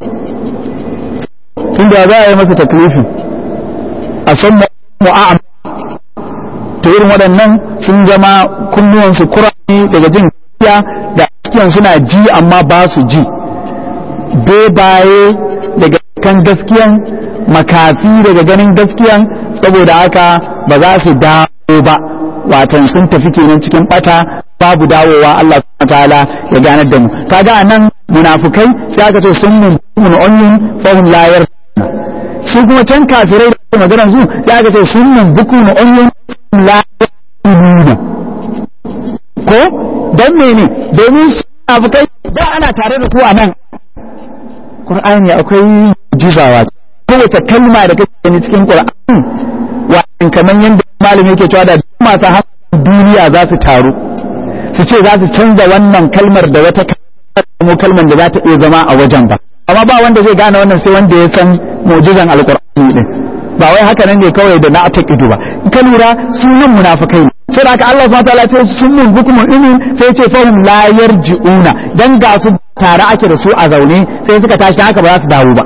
tunda za a yi masa taklifi a san mu'a'am to irin waɗannan sun zama kunnuwansu kurani daga jin gaskiya da gaskiyan suna ji amma ba su ji bebaye daga kan gaskiyan makafi daga ganin gaskiyan saboda haka ba za su dawo ba watan sun tafi kenan cikin bata babu dawowa Allah subhanahu ta'ala ya ganar da mu kaga anan munafukai sai aka ce sun mun mun onyun fa hum la yarfuna su kuma can kafirai da maganar su sai aka ce sun mun buku na onyun la yarfuna ko dan mene domin su munafukai da ana tare da su a nan Qur'ani akwai jizawa kowace kalma da kake gani cikin Qur'ani wa kamar yanda malami yake cewa da masu hankali duniya za su taru su ce za su canza wannan kalmar da wata kalmar kalmar da za ta iya zama a wajen ba amma ba wanda zai gane wannan sai wanda ya san mu'jizan alqur'ani din ba wai haka nan ne kawai da na ta ido ba in ka lura sunan munafikai ne sai da haka Allah subhanahu wataala ce sun mun bukum inin sai ce fahum la yarji'una dan ga su tare ake da su a zaune sai suka tashi haka ba za su dawo ba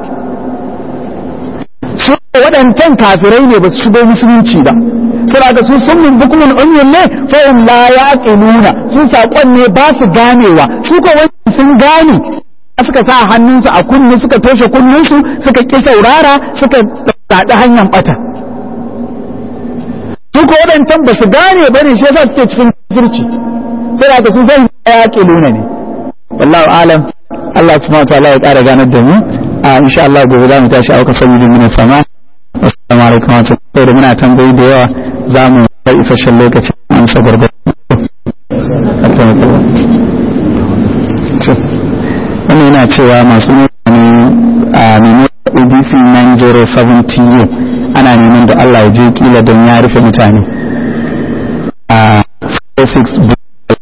su waɗancan kafirai ne ba su shigo musulunci ba suna da su sun mun bukumin umyin ne fa'in la yaqiluna su saƙon ne ba su ganewa su ko wani sun gane suka sa hannunsu a kunni suka toshe kunninsu suka ƙi saurara suka daɗi hanyar ɓata su ko waɗancan ba su gane ba ne shi yasa suke cikin kafirci suna da su fa'in la yaqiluna ne wallahu alam Allah subhanahu wa ta'ala ya ƙara ganar da mu a insha Allah gobe za mu tashi auka saboda mina sama assalamu alaikum wa rahmatullahi da muna tambayi da yawa za mu bar isasshen lokaci an sa garba wannan yana cewa masu neman a neman abc 9070u ana neman da Allah ya je kila don ya rufe mutane a 46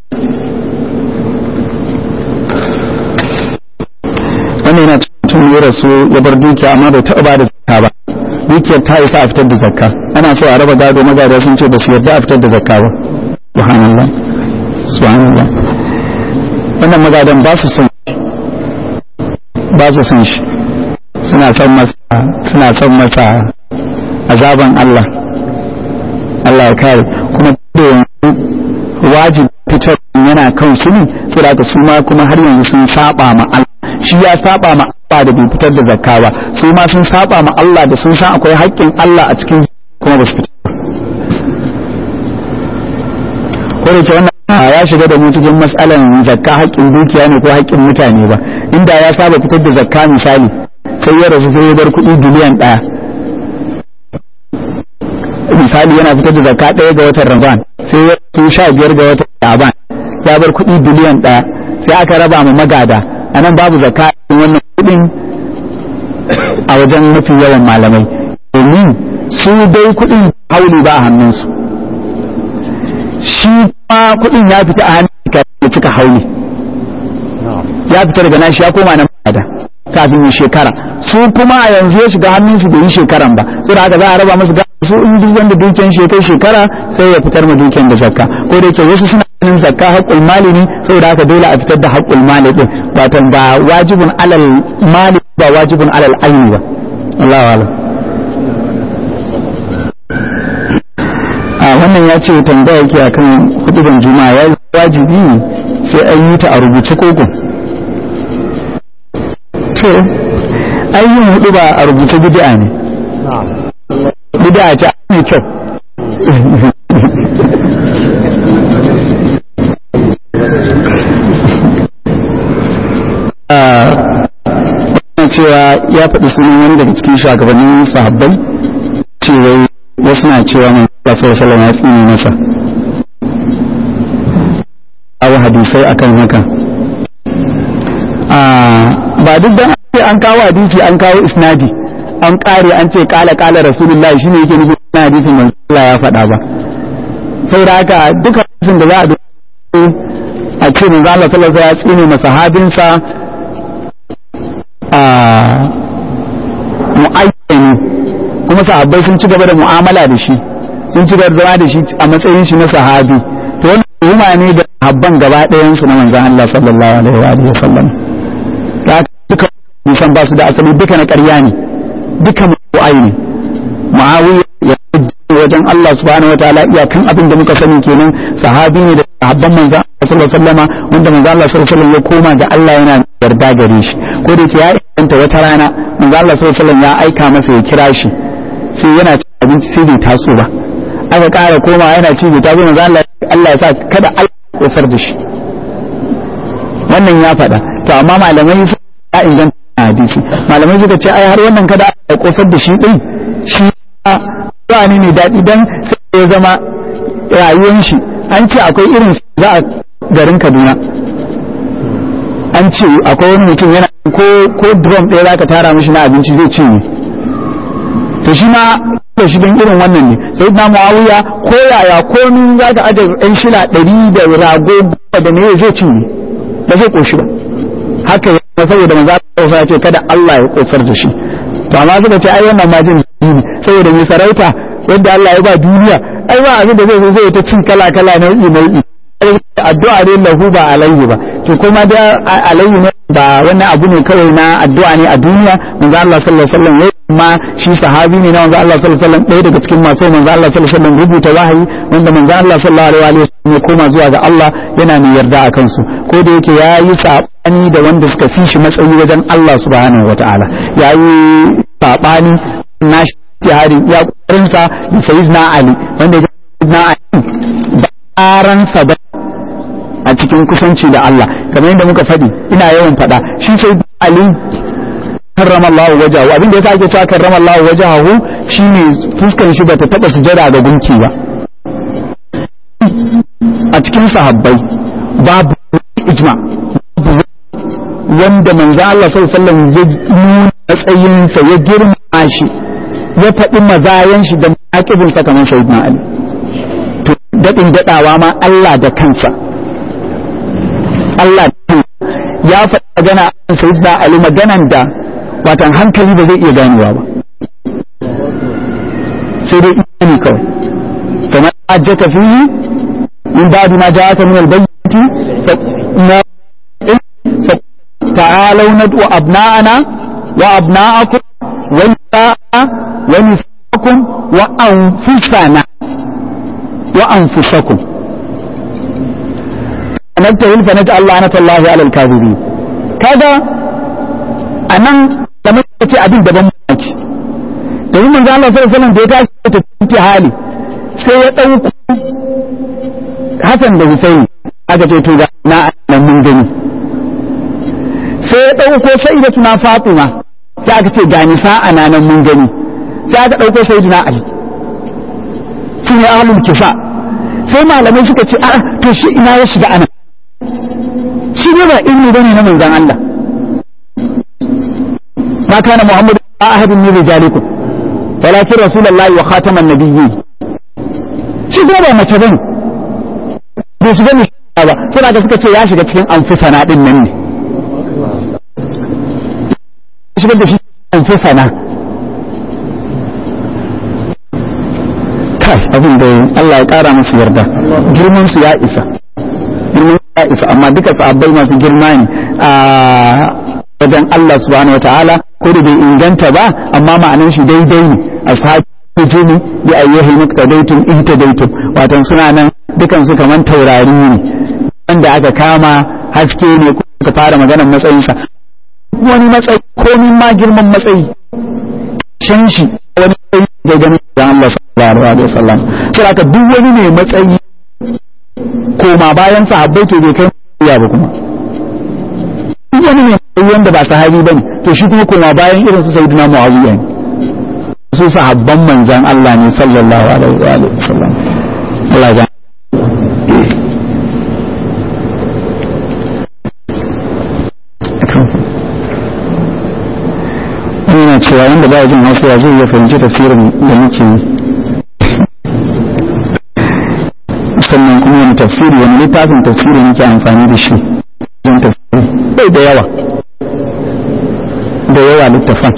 wannan yana mutum ya rasu ya bar dukiya amma bai taɓa ba da zakka ba dukiyar ta isa a fitar da zakka ana so a raba gado magada sun ce ba su yarda a fitar da zakka ba subhanallah subhanallah wannan magadan ba su son ba su son shi suna son masa suna son masa azaban Allah Allah ya kare kuma da yanzu wajibi fitar yana kan su ne saboda su ma kuma har yanzu sun saba ma Allah shi ya saba ma Allah da bai fitar da zakka ba su ma sun saba ma Allah da sun san akwai haƙƙin Allah a cikin kuma ba su fitar ko da ke wannan ya shiga da mu cikin matsalan zakka haƙƙin dukiya ne ko haƙƙin mutane ba inda ya saba fitar da zakka misali sai ya rasu sai ya bar kuɗi biliyan ɗaya misali yana fitar da zakka ɗaya ga watan Ramadan sai ya rasu sha biyar ga watan Shaban ya bar kuɗi biliyan ɗaya sai aka raba ma magada a nan babu zakka wannan kudin a wajen mafi yawan malamai domin su dai kudin hauli ba a hannunsu shi kuma kudin ya fita a hannun ya cika hauli ya fita daga nashi ya koma nan da kafin yi shekara su kuma a yanzu ya shiga hannunsu bai yi shekaran ba sai da haka za a raba musu ga su in duk wanda dukiyan shi kai shekara sai ya fitar ma dukiyan da zakka ko da yake wasu suna ganin zakka haƙƙul mali ne saboda haka dole a fitar da haƙƙul mali din wato ba wajibun alal mali ba wajibun alal aini ba Allahu alam a wannan ya ce tambaya yake akan huduban juma'a ya wajibi sai an yi ta a rubuce koko to ayyin hudu ba a rubuce bid'a ne bid'a ce mai kyau cewa ya faɗi sunan wani daga cikin shugabannin sahabbai cewa wasu na cewa mai kasar salama ya tsini masa abu hadisai akan haka ba duk da an kawo hadisi an kawo isnadi an kare an ce kala kala rasulullah shine yake nufin na hadisin manzo Allah ya faɗa ba saboda haka duka hadisin da za a a ce manzo Allah sallallahu alaihi wasallam ya tsine masahabinsa a mu'ayyani kuma sahabbai sun ci gaba da mu'amala da shi sun ci gaba da da shi a matsayin shi na sahabi to wannan tuhuma ne da habban gaba ɗayan su na manzon Allah sallallahu alaihi wa alihi wasallam ta duka nisan ba su da asali duka na ƙarya ne duka mu'ayi ne muawiya ya wajen Allah subhanahu wataala iyakan abin da muka sani kenan sahabi ne da sahabban manzon Allah sallallahu alaihi wasallama wanda manzon Allah sallallahu alaihi wasallam ya koma ga Allah yana yarda gare shi ko da yake ya inganta wata rana manzo Allah sallallahu alaihi wasallam ya aika masa ya kira shi sai yana cin abinci sai bai taso ba aka ƙara koma yana ci bai taso manzo Allah Allah ya sa kada Allah ya kosar da shi wannan ya faɗa to amma malamai sun ya inganta hadisi malamai suka ce ai har wannan kada Allah ya kosar da shi din shi ba ni ne daɗi dan sai ya zama rayuwar shi an ce akwai irin za a garin Kaduna an ce akwai wani mutum yana ko ko drum ɗaya zaka tara mishi na abinci zai cinye to shi ma da shi don irin wannan ne sai na muawiya ko yaya ko ni zaka aje ɗan shila ɗari da rago da ne zai cinye ba zai koshi ba haka ya saboda manzo Allah ya ce kada Allah ya kosar da shi to amma suka ce ai wannan ma jin ne saboda mai sarauta wanda Allah ya ba duniya ai ba abin da zai zo zai ta cin kala kala nau'i nau'i addu'a ne lahu ba alayhi ba to kuma da alayhi ne ba wani abu ne kawai na addu'a ne a duniya manzo Allah sallallahu alaihi wasallam ya ma shi sahabi ne na manzo Allah sallallahu alaihi wasallam ɗaya daga cikin masu manzo Allah sallallahu alaihi wasallam rubuta wahayi wanda manzo Allah sallallahu alaihi wasallam ya koma zuwa ga Allah yana mai yarda a kansu ko da yake yayi sabani da wanda suka fi shi matsayi wajen Allah subhanahu wataala yayi sabani na shi ya kokarinsa da sayyidina Ali wanda sayyidina Ali baransa ba a cikin kusanci da Allah kamar yadda muka faɗi ina yawan faɗa shi sai Ali karrama Allah wajahu abin da yasa ake cewa karrama Allah wajahu shine fuskan shi bata taba sujada ga gunki ba a cikin sahabbai babu ijma wanda manzo Allah sallallahu alaihi wasallam ya nuna matsayinsa ya girma shi ya faɗi mazayan shi da maƙibinsa kamar sayyidina Ali to daɗin daɗawa ma Allah da kansa Allah ya faɗi magana a sayyidina Ali maganan da watan hankali ba zai iya ganewa ba sai dai imani kawai kamar ajjaka fihi min ba'di ma ja'aka min al-bayyinati fa ta'alu nad'u abna'ana wa abna'akum wa nisa'ana wa nisa'akum wa anfusana wa anfusakum nabtahil fa naj'al la'natallahi 'ala al-kadhibin kaga anan da muka ce abin daban mamaki domin manzo Allah sallallahu alaihi wasallam da ya tashi ta tafi hali sai ya dauko Hassan da Husaini aka ce to ga na nan mun gani sai ya dauko sayyidatuna Fatima sai aka ce ga nisa ana nan mun gani sai aka dauko sayyidina Ali sun yi ahlul kifa sai malamai suka ce a to shi ina ya shiga ana shi ne ba ilmi bane na manzon Allah ما كان محمد أحد من رجالكم ولكن رسول الله وخاتم النبيين shi kuma ba mace bane bai shiga ne ba suna da suka ce ya shiga cikin anfusana din nan ne shiga da shi anfusana kai abin da Allah ya kara musu yarda girman su ya isa girman ya isa amma duka sahabbai masu girma ne a wajen Allah subhanahu wa ta'ala ko da bai inganta ba amma ma'anan shi daidai ne ashabu nujumi bi ayyihi muqtadaytum ihtadaytum watan suna nan dukan su kaman taurari ne wanda aka kama haske ne ko ka fara maganar matsayin sa wani matsayi komin ma girman matsayi shan shi wani matsayi da ganin da Allah sallallahu alaihi wasallam sai aka duk wani ne matsayi koma bayan sahabbai to bai kai ya ba kuma duk wani ne wanda ba sahabi bane to shi kuma koma bayan irin su sayyidina muawiya ne su sahabban manzan Allah ne sallallahu alaihi wa alihi wasallam Allah ya ina cewa wanda ba jin hausa zai iya fahimci tafsirin da muke yi sannan kuma wani tafsiri wani littafin tafsiri muke amfani da shi don tafsiri bai da yawa da yawa littafan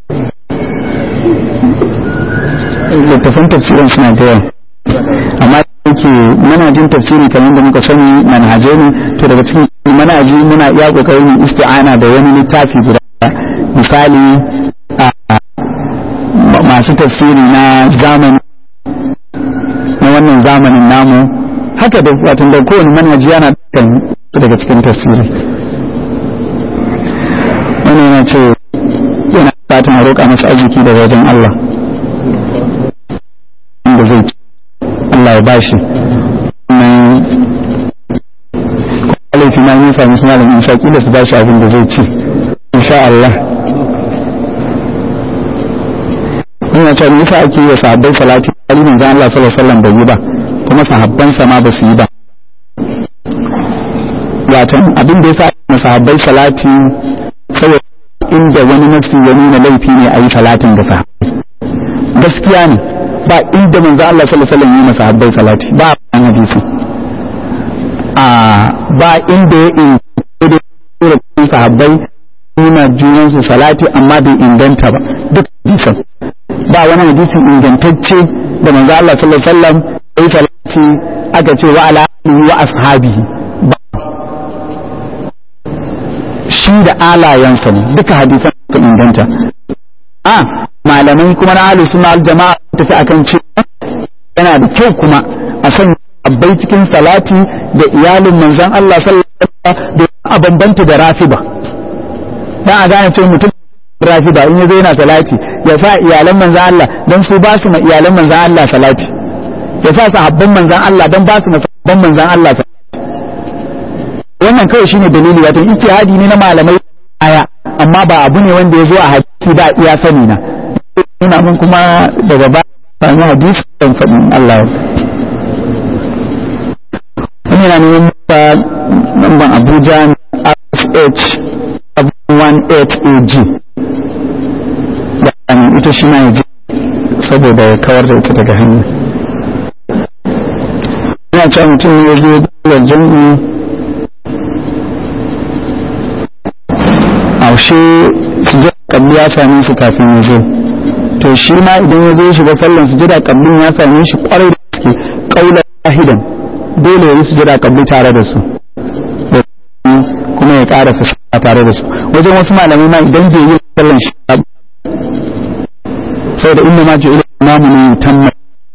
littafan tafsirin suna da yawa amma yake manajin tafsiri kamar da muka sani manhaje ne to daga cikin manaji muna iya kokarin isti'ana da wani littafi guda misali masu tafsiri na zamani na wannan zamanin namu haka da watan da kowane manhaji yana daga cikin tafsiri wani yana ce fatan a roƙa masa arziki daga wajen Allah inda zai ci Allah ya bashi nan laifi na yin sami suna da isa kila su bashi abin da zai ci insha Allah ina cewa me yasa ake yi wa sahabbai salati ali manzo Allah sallallahu alaihi wasallam bai yi ba kuma sahabban sa ma ba su yi ba wato abin da yasa na sahabbai salati saboda inda wani nasi ya nuna laifi ne a yi salatin da sahabbai gaskiya ne ba inda manzo Allah sallallahu alaihi wasallam yi masa sahabbai salati ba a hadisi a ba inda ya inganta da sahabbai nuna junansu salati amma bai inganta ba duk hadisan ba wani hadisi ingantacce da manzo Allah sallallahu alaihi wasallam yayi salati aka ce wa ala alihi wa ashabihi ba shi da alayansa ne duka hadisan suka inganta a malamai kuma na ahlus sunna wal jama'a tafi akan cewa yana da kyau kuma a san abbai cikin salati da iyalin manzon Allah sallallahu alaihi wasallam da a bambanta da rafida dan a gane cewa mutum rafida in yazo yana salati ya sa iyalan manzon Allah dan su ba su ma iyalan manzon Allah salati ya sa sahabban manzon Allah dan ba su ma sahabban manzon Allah salati wannan kawai shine dalili wato ijtihadi ne na malamai aya amma ba abu ne wanda ya zo a hadisi ba iya sani na ina mun kuma daga ba sami hadisi kan faɗin Allah wani yana neman ba namban Abuja RSH 18AG da ita shi na yaji saboda ya kawar da ita daga hanya ina cewa mutum ne ya zo da jami'i aushe sujada kabli ya same shi kafin ya zo to shi ma idan ya zo ya shiga sallan sujada kablin ya same shi kwarai da gaske kaula wahidan dole ya yi sujada kabli tare da su kuma ya ƙara su tare da su wajen wasu malamai ma idan bai yi sallan shi saboda inna ma ji imamu ne tamma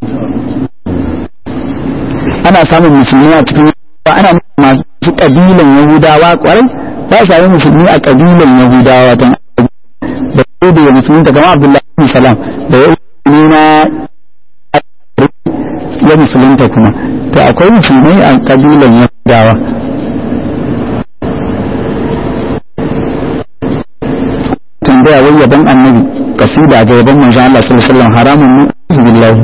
ana samun musulmi a cikin ana masu kabilan yahudawa kwarai ba sami musulmi a kabilan yahudawa don da ko da ya musulmi daga abdullahi bin salam da ya yi na ya musulunta kuma to akwai musulmai a kabilan yahudawa tambaya wai yaban annabi kasida ga yaban manzon Allah sallallahu alaihi wasallam haramun ne billahi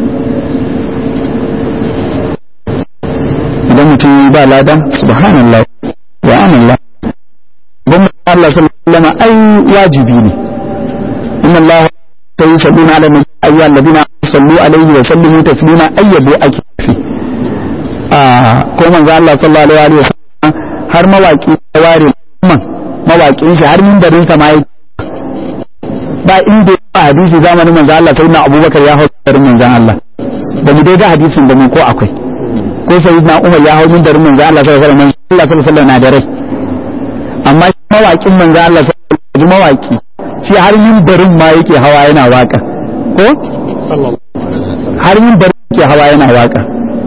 idan mutum yi ba lada subhanallah wa amallah don Allah sallallahu alaihi wasallam ai wajibi ne inna Allah ta yi sabina ala nabi ayyuhal ladina sallu alaihi wa sallimu taslima ayyabu ake fi a ko manzo Allah sallallahu alaihi wasallam har mawaki ya ware man mawakin shi har minbarin sa ma ba inda ba hadisi zamanin manzo Allah sai na Abubakar ya hau manzo Allah ba mu dai ga hadisin da mu ko akwai ko sai na umar ya hau mindarin manzo Allah sallallahu alaihi wasallam Allah sallallahu alaihi na da rai amma mawaƙin manzo Allah sallallahu alaihi mawaki shi har mindarin ma yake hawa yana waka ko har mindarin yake hawa yana waka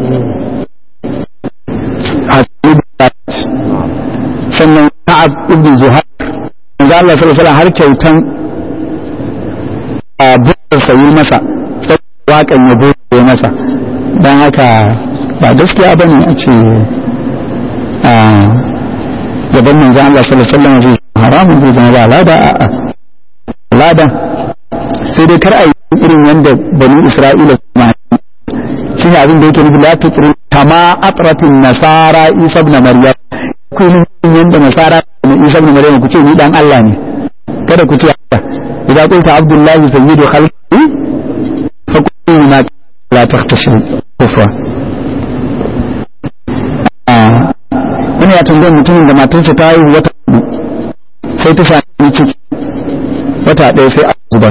sannan Ka'ab ibn Zuhair manzo Allah sallallahu alaihi wasallam har kyautan a bukar sayi masa sai wakan ya bude masa dan haka ba gaskiya ba ne a ce a gaban manzan Allah sallallahu alaihi wasallam zai haramun zai zama ba lada a a lada sai dai kar a yi irin yadda bani Isra'ila su ma shi ne abin da yake nufi la tutri kama atratin nasara isa ibn maryam ku yi yadda nasara da isa ibn maryam ku ce ni dan Allah ne kada ku ce haka idan qulta abdullahi sayyidu khalqi fa kullu ma la takhtashi kufra wani ya tambayar mutumin da matarsa ta haihu wata hudu sai ta sami ciki wata ɗaya sai a zubar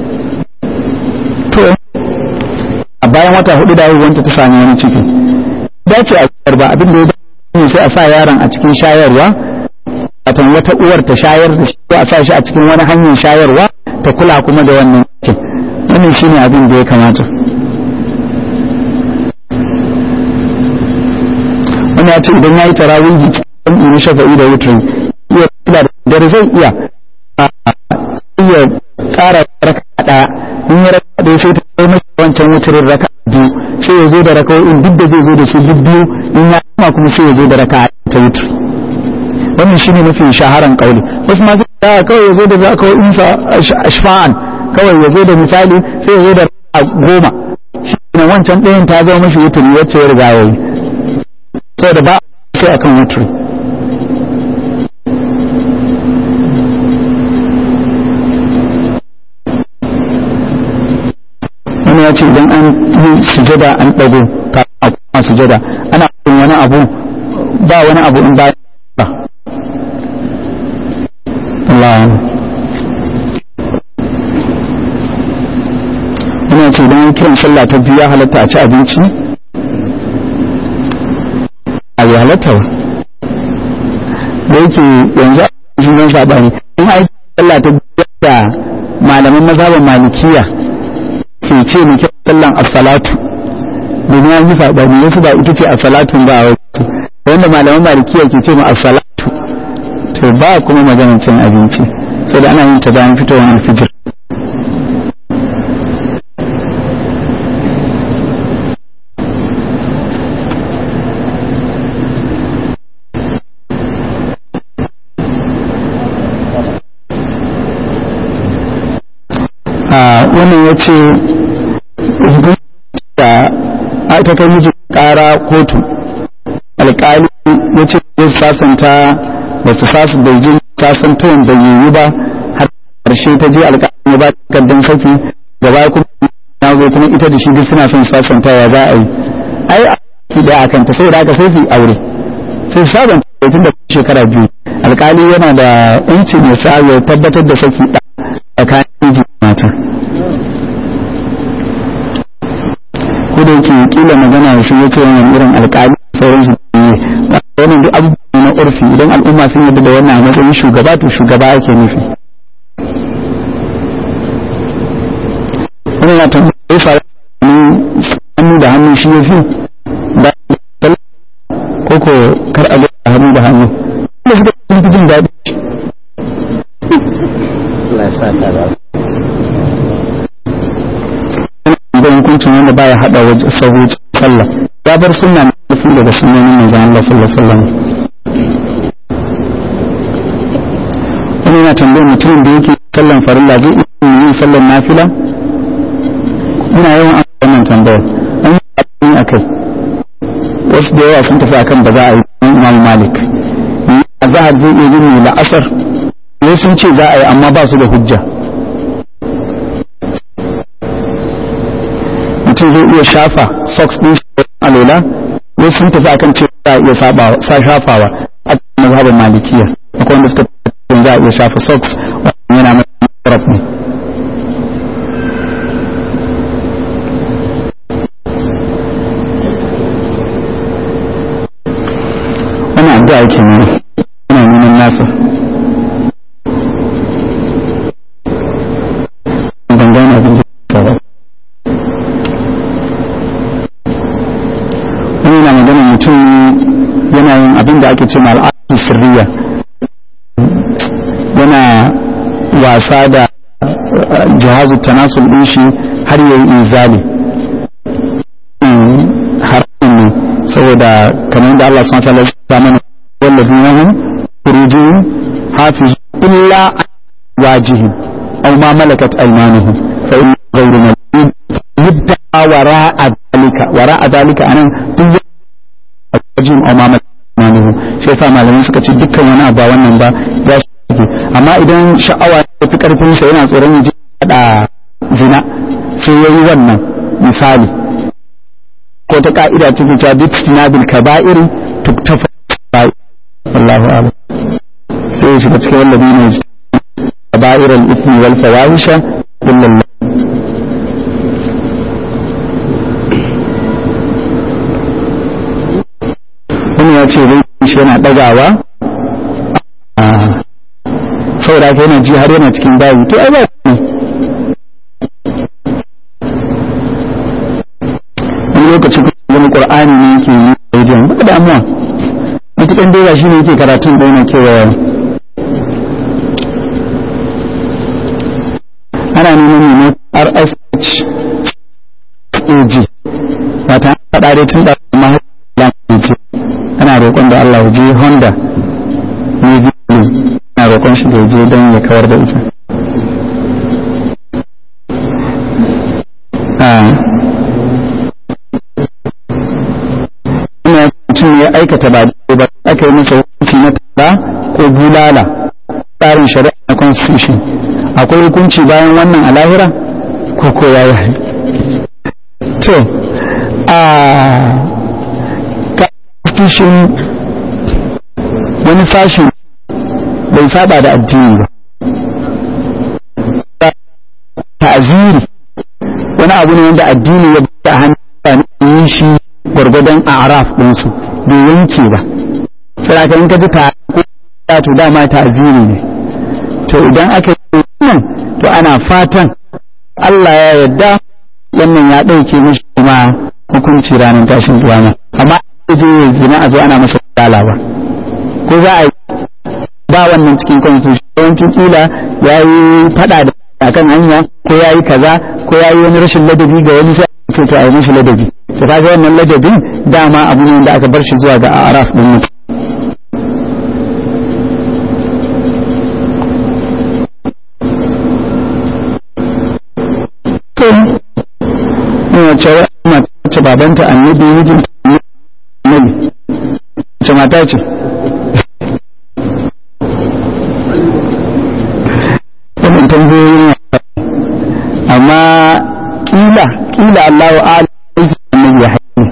to a bayan wata hudu da haihuwanta ta sami wani ciki dace a zubar ba abin da ya dace sai a sa yaron a cikin shayarwa watan wata uwar ta shayar da shi ko a sa shi a cikin wani hanyar shayarwa ta kula kuma da wannan cikin wannan shine abin da ya kamata wani ya ce idan ya yi tarawihi cikin na shafa'i da wutrin iya kula da dare zai iya iya wancan wutarin raka biyu sai ya zo da raka'o'in duk da zai zo da su duk biyu in ya kama kuma sai ya zo da raka ta wutar wannan shine mafi shaharan kauli wasu masu da kawai ya zo da raka'o'in sa ashfa'an kawai ya zo da misali sai ya zo da raka goma shi ne wancan ɗayan ta zama mashi wuturi wacce ya riga yayi saboda ba sai akan wuturi wani ya ce idan an yi sujada an ɗago kafin a kuma sujada ana yin wani abu ba wani abu in ba ba Allah wani ya ce idan an kiran sallah ta biyu ya halatta a ci abinci a yi halatta ba da yake yanzu a cikin zan saɓani in aiki sallah ta biyu da malaman mazhaban malikiya ke ce mu kira sallan as-salatu domin an yi saɓani wasu ba ita ce as-salatu ba a wasu wanda malaman malikiya ke ce mu as-salatu to ba kuma maganar cin abinci sai da ana yin ta bayan fitowar alfijir wannan ya ce da ta kai miji kara kotu alkali ya ce zai sasanta ba su sasu da jin sasantawan da yiwu ba har karshe ta je alkali ya ba takardar saki gaba kuma na zo kuma ita da shi duk suna son sasanta ya za a yi ai a da akan ta saboda haka sai su yi aure sai su sabanta tun da shekara biyu alkali yana da yancin ya sa ya tabbatar da saki tsakanin miji mata ko da yake kila magana shi yake wannan irin alƙali sauran su ne wannan duk abubuwa na urfi idan al'umma sun yarda da wannan a matsayin shugaba to shugaba ake nufi wannan ya tambaya ya fara hannu da hannu shi ya fi da ko ko kar a ga hannu da hannu da suka fi jin daɗi Allah ya sa ka da da hukuncin wanda baya hada wajen sahu sallah ya bar sunna mafi daga sunnonin manzon Allah sallallahu alaihi wasallam wani yana tambayar mutumin da yake sallan farilla zai iya yin sallan nafila ina yawan an wannan tambayar an yi abin akai wasu da yawa sun tafi akan ba za a yi imam malik a zahar zai iya yin la'asar ne sun ce za a yi amma ba su da hujja mutum zai iya shafa socks din shi a lola ne sun tafi akan ce za a iya saba sa shafawa a cikin mazhabin malikiya akwai wanda suka tafi za a iya shafa socks wannan yana mai taraf ne wannan addu'a yake nuna yana nuna nasa ban gane abin da ba wani yana magana mutum yana yin abin da ake ce ma al'adun sirriya yana wasa da jihazu tanasul din shi har yayi izali haramun ne saboda kamar da Allah subhanahu wa ta'ala ya mana wallazina hum furujihim hafiz illa wajihim aw ma malakat aymanuhum fa in ghayru malid yudda wara'a dalika wara'a dalika anan duk wajihim aw ma malakat aymanuhum shi yasa malamai suka ce dukkan wani abu ba wannan ba ya shi amma idan sha'awa ta fi karfin sa yana tsoron ya ji da zina sai yayi wannan misali ko ta ka'ida ta fita duk sinabil kaba'ir tuktafa wallahu a'lam sai ya shiga cikin wallabi ne kaba'ir al-ithmi wal fawahisha kullum wani ya ce zai shi yana dagawa saboda haka yana ji har yana cikin bayi to ai ba ne wani lokaci wani qur'ani ne yake yi a wajen ba damuwa matukan dai shi ne yake karatun da yana kewaya ana neman ne rsh faɗa dai tun da amma ana roƙon da Allah ya je Honda ne biyu ana roƙon shi da ya je don ya kawar da ita ina mutum ya aikata ba ba aka yi masa hukunci na tara ko bulala tsarin shari'a na constitution akwai hukunci bayan wannan a lahira ko ko ya yi to a constitution wani fashin bai saba da addini ba ta'aziri wani abu ne wanda addini ya bada hannu yi shi gwargwadon araf ɗinsu bai yanke ba sai in ka ji ta to dama ta'aziri ne to idan aka yi wannan to ana fatan Allah ya yarda wannan ya ɗauke mishi kuma hukunci ranar tashin kiyama amma je zina a zo ana masa dala ba ko za a yi ba wannan cikin constitution yawancin kila ya yi fada da akan hanya ko ya yi kaza ko ya yi wani rashin ladabi ga wani sai ake to a yi mishi ladabi to kaga wannan ladabin dama abu ne wanda aka bar shi zuwa ga araf din mutum wace mace babanta annabi mijinta annabi wace mata ce wannan tambayoyin amma kila kila Allahu a'lam annabi ya haƙi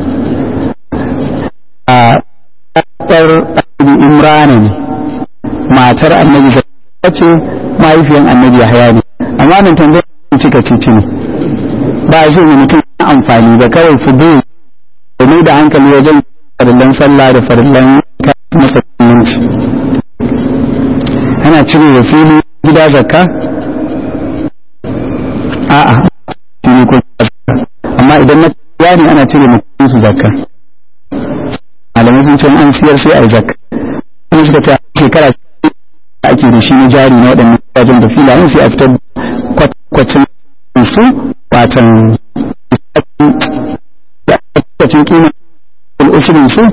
a ƙasar annabi Imrana ne matar annabi ta ce mahaifiyan annabi ya haya ne amma nan tambayar cika titi ne ba shi ne mutum amfani ba kawai fudu da da hankali wajen farillan sallah da farillan masa kuminci ana cire da fili gida zakka a'a fili ko amma idan na kuwa ne ana cire mutum su zakka malamai sun ce an siyar sai a yi zakka kuma suka ce shekara da ake da shi na jari na waɗannan wajen da filayen sai a fitar kwakwacin su watan lokacin kima al'ushirin su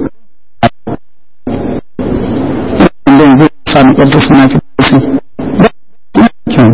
inda zai sami ƙarfi suna fi ƙarfi kyau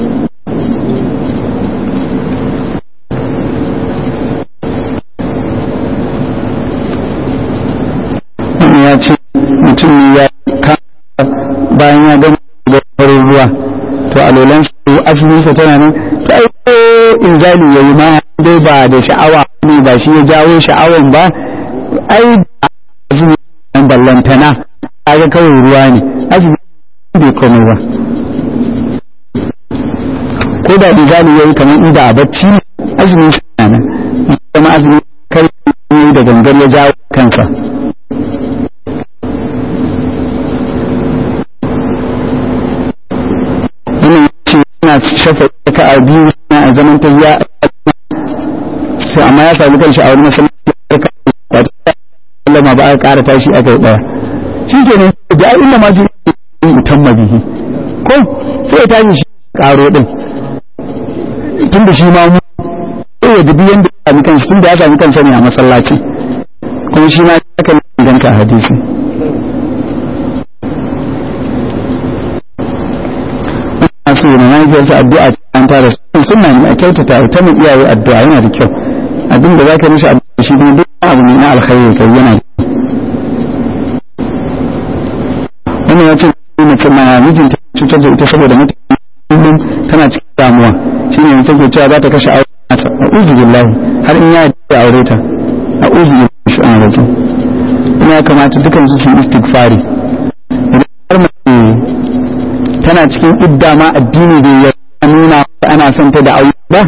wani ya ce mutum ne ya kama bayan ya gama da farin ruwa to a lolan su asalinsa tana nan to ai ko inzali yayi ma dai ba da sha'awa ne ba shi ya jawo sha'awan ba ai azumi dan ballantana kaga kawai ruwa ne azumi bai komai ba ko da inzali yayi kamar inda a bacci ne azumi suna nan kuma azumi kai da gangar ya jawo kansa suna shafa ka a biyu suna a zaman tafiya sai amma ya sami kanshi a wani masallaci ba ta sallama ba a ƙara tashi aka yi ɗaya shi ke ne da ai illa ma ji mutan mabihi ko sai ya tashi shi ƙaro ɗin tun da shi ma mu sai ya dubi yadda ya sami kanshi tun da ya sami kansa ne a masallaci kuma shi ma ya kan inganta a hadisi so na mahaifiyarsa addu'a an tara sun sunna ne a kyautata ta mu iyaye addu'a yana da kyau abin da zaka mishi addu'a shi kuma duk abu ne na alkhairi kai yana wannan ya ce mace ma mijinta cutar da ita saboda mutane kullum tana cikin damuwa shine yanzu take cewa za ta kashe aure ta a'udhu billahi har in ya yi aure ta a'udhu billahi shi an rajin ya kamata dukan su su istighfari idan har mace tana cikin idda ma addini da ya nuna ana son ta da aure ba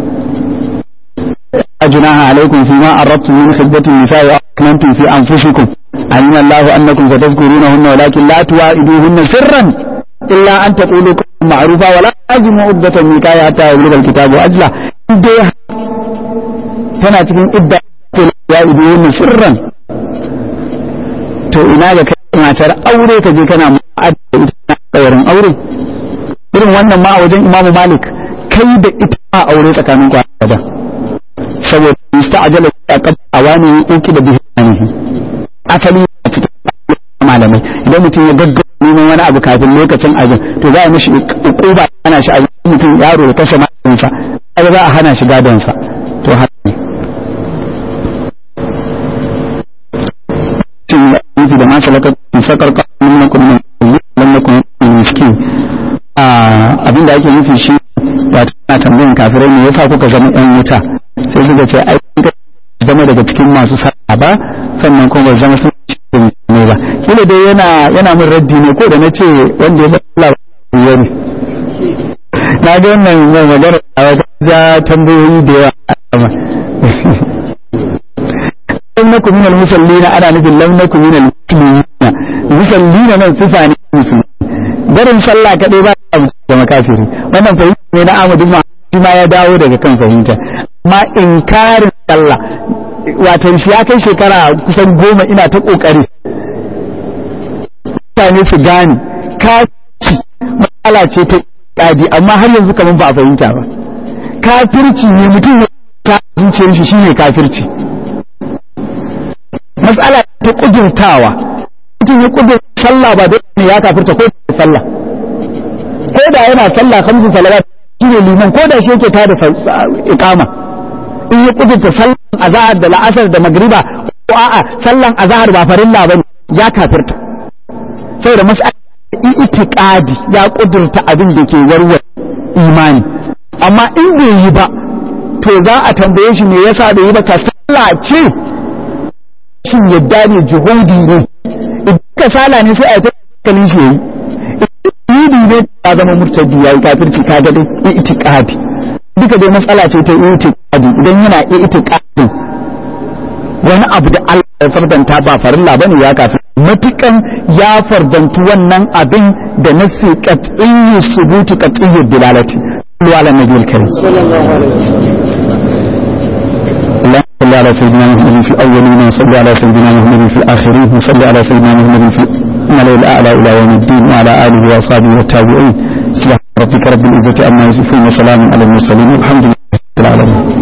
أجناها عليكم فيما أردتم من خدمة النساء وأكننتم في أنفسكم علم الله أنكم ستذكرونهن ولكن لا توائدوهن سرا إلا أن تقولوا معروفا ولا أجمع عدة النكاح حتى يبلغ الكتاب أجله tana cikin idda ya idu sirran to ina ga kai matar aure ka je kana mu'adda ita tsayarin aure irin wannan ma a wajen imamu malik kai da ita ma aure tsakanin ku da saboda musta'ajala a a wani yake da bihanihi asali a cikin malamai idan mutum ya gaggawa neman wani abu kafin lokacin ajin to za a mishi ukuba ana shi a mutum yaro ya kashe mahaifinsa kaga za a hana shi gadonsa to haka ne cin nufi da masu lakacin sakar kwanan na kuma lam nakun miskin abinda ake nufi shi wato ana tambayin kafirai ne yasa kuka zama yan wuta sai suka ce ai kuka zama daga cikin masu sa'a ba sannan kuma ba zama sun cikin ne ba kila dai yana yana min raddi ne ko da na ce wanda ya zama Allah ya ne na ga wannan mai magana a wajen ja tambayoyi da yawa a sama lam nakum min al-musallina ana nufin lam nakum min al-muslimina musallina nan sifa ne musulmi barin sallah kadai ba a da makafiri wannan fahimta ne na Ahmad ibn shi ma ya dawo daga kan fahimta amma inkarin sallah wato shi ya kai shekara kusan goma ina ta kokari mutane su gane kaci matsala ce ta kadi amma har yanzu kamar ba a fahimta ba kafirci ne mutum ya ta zuciyar shi shine kafirci matsala ta kudurtawa mutum ya kudur sallah ba da ne ya kafirta ko da sallah ko da yana sallah kamsu salawat shine liman ko da shi yake ta da iqama in ya kudurta sallan azhar da la'asar da magriba ko a'a sallan azhar ba farilla bane ya kafirta saboda mas'ala itiqadi ya kudurta abin da ke warware imani amma in bai yi ba to za a tambaye shi me yasa bai yi ba ka sallah ce shin yadda ne juhudi ne idan ka sala ne sai a ta kalin shi yayi idan ne ta zama murtadi yayi kafirci ka ga dai itiqadi duka dai matsala ce ta itiqadi idan yana itiqadi wani abu da Allah ya fardanta ba farilla bane ya kafir matukan ya fardantu wannan abin da nasi qat'iyyu subuti qat'iyyu dilalati ala nabiyil karim sallallahu alaihi wasallam صل على سيدنا محمد في الأولين وصل على سيدنا محمد في الآخرين وصل على سيدنا محمد في الملأ الأعلى إلى يوم الدين وعلى آله وأصحابه والتابعين سبحان ربك رب العزة عما يصفون وسلام على المرسلين والحمد لله رب العالمين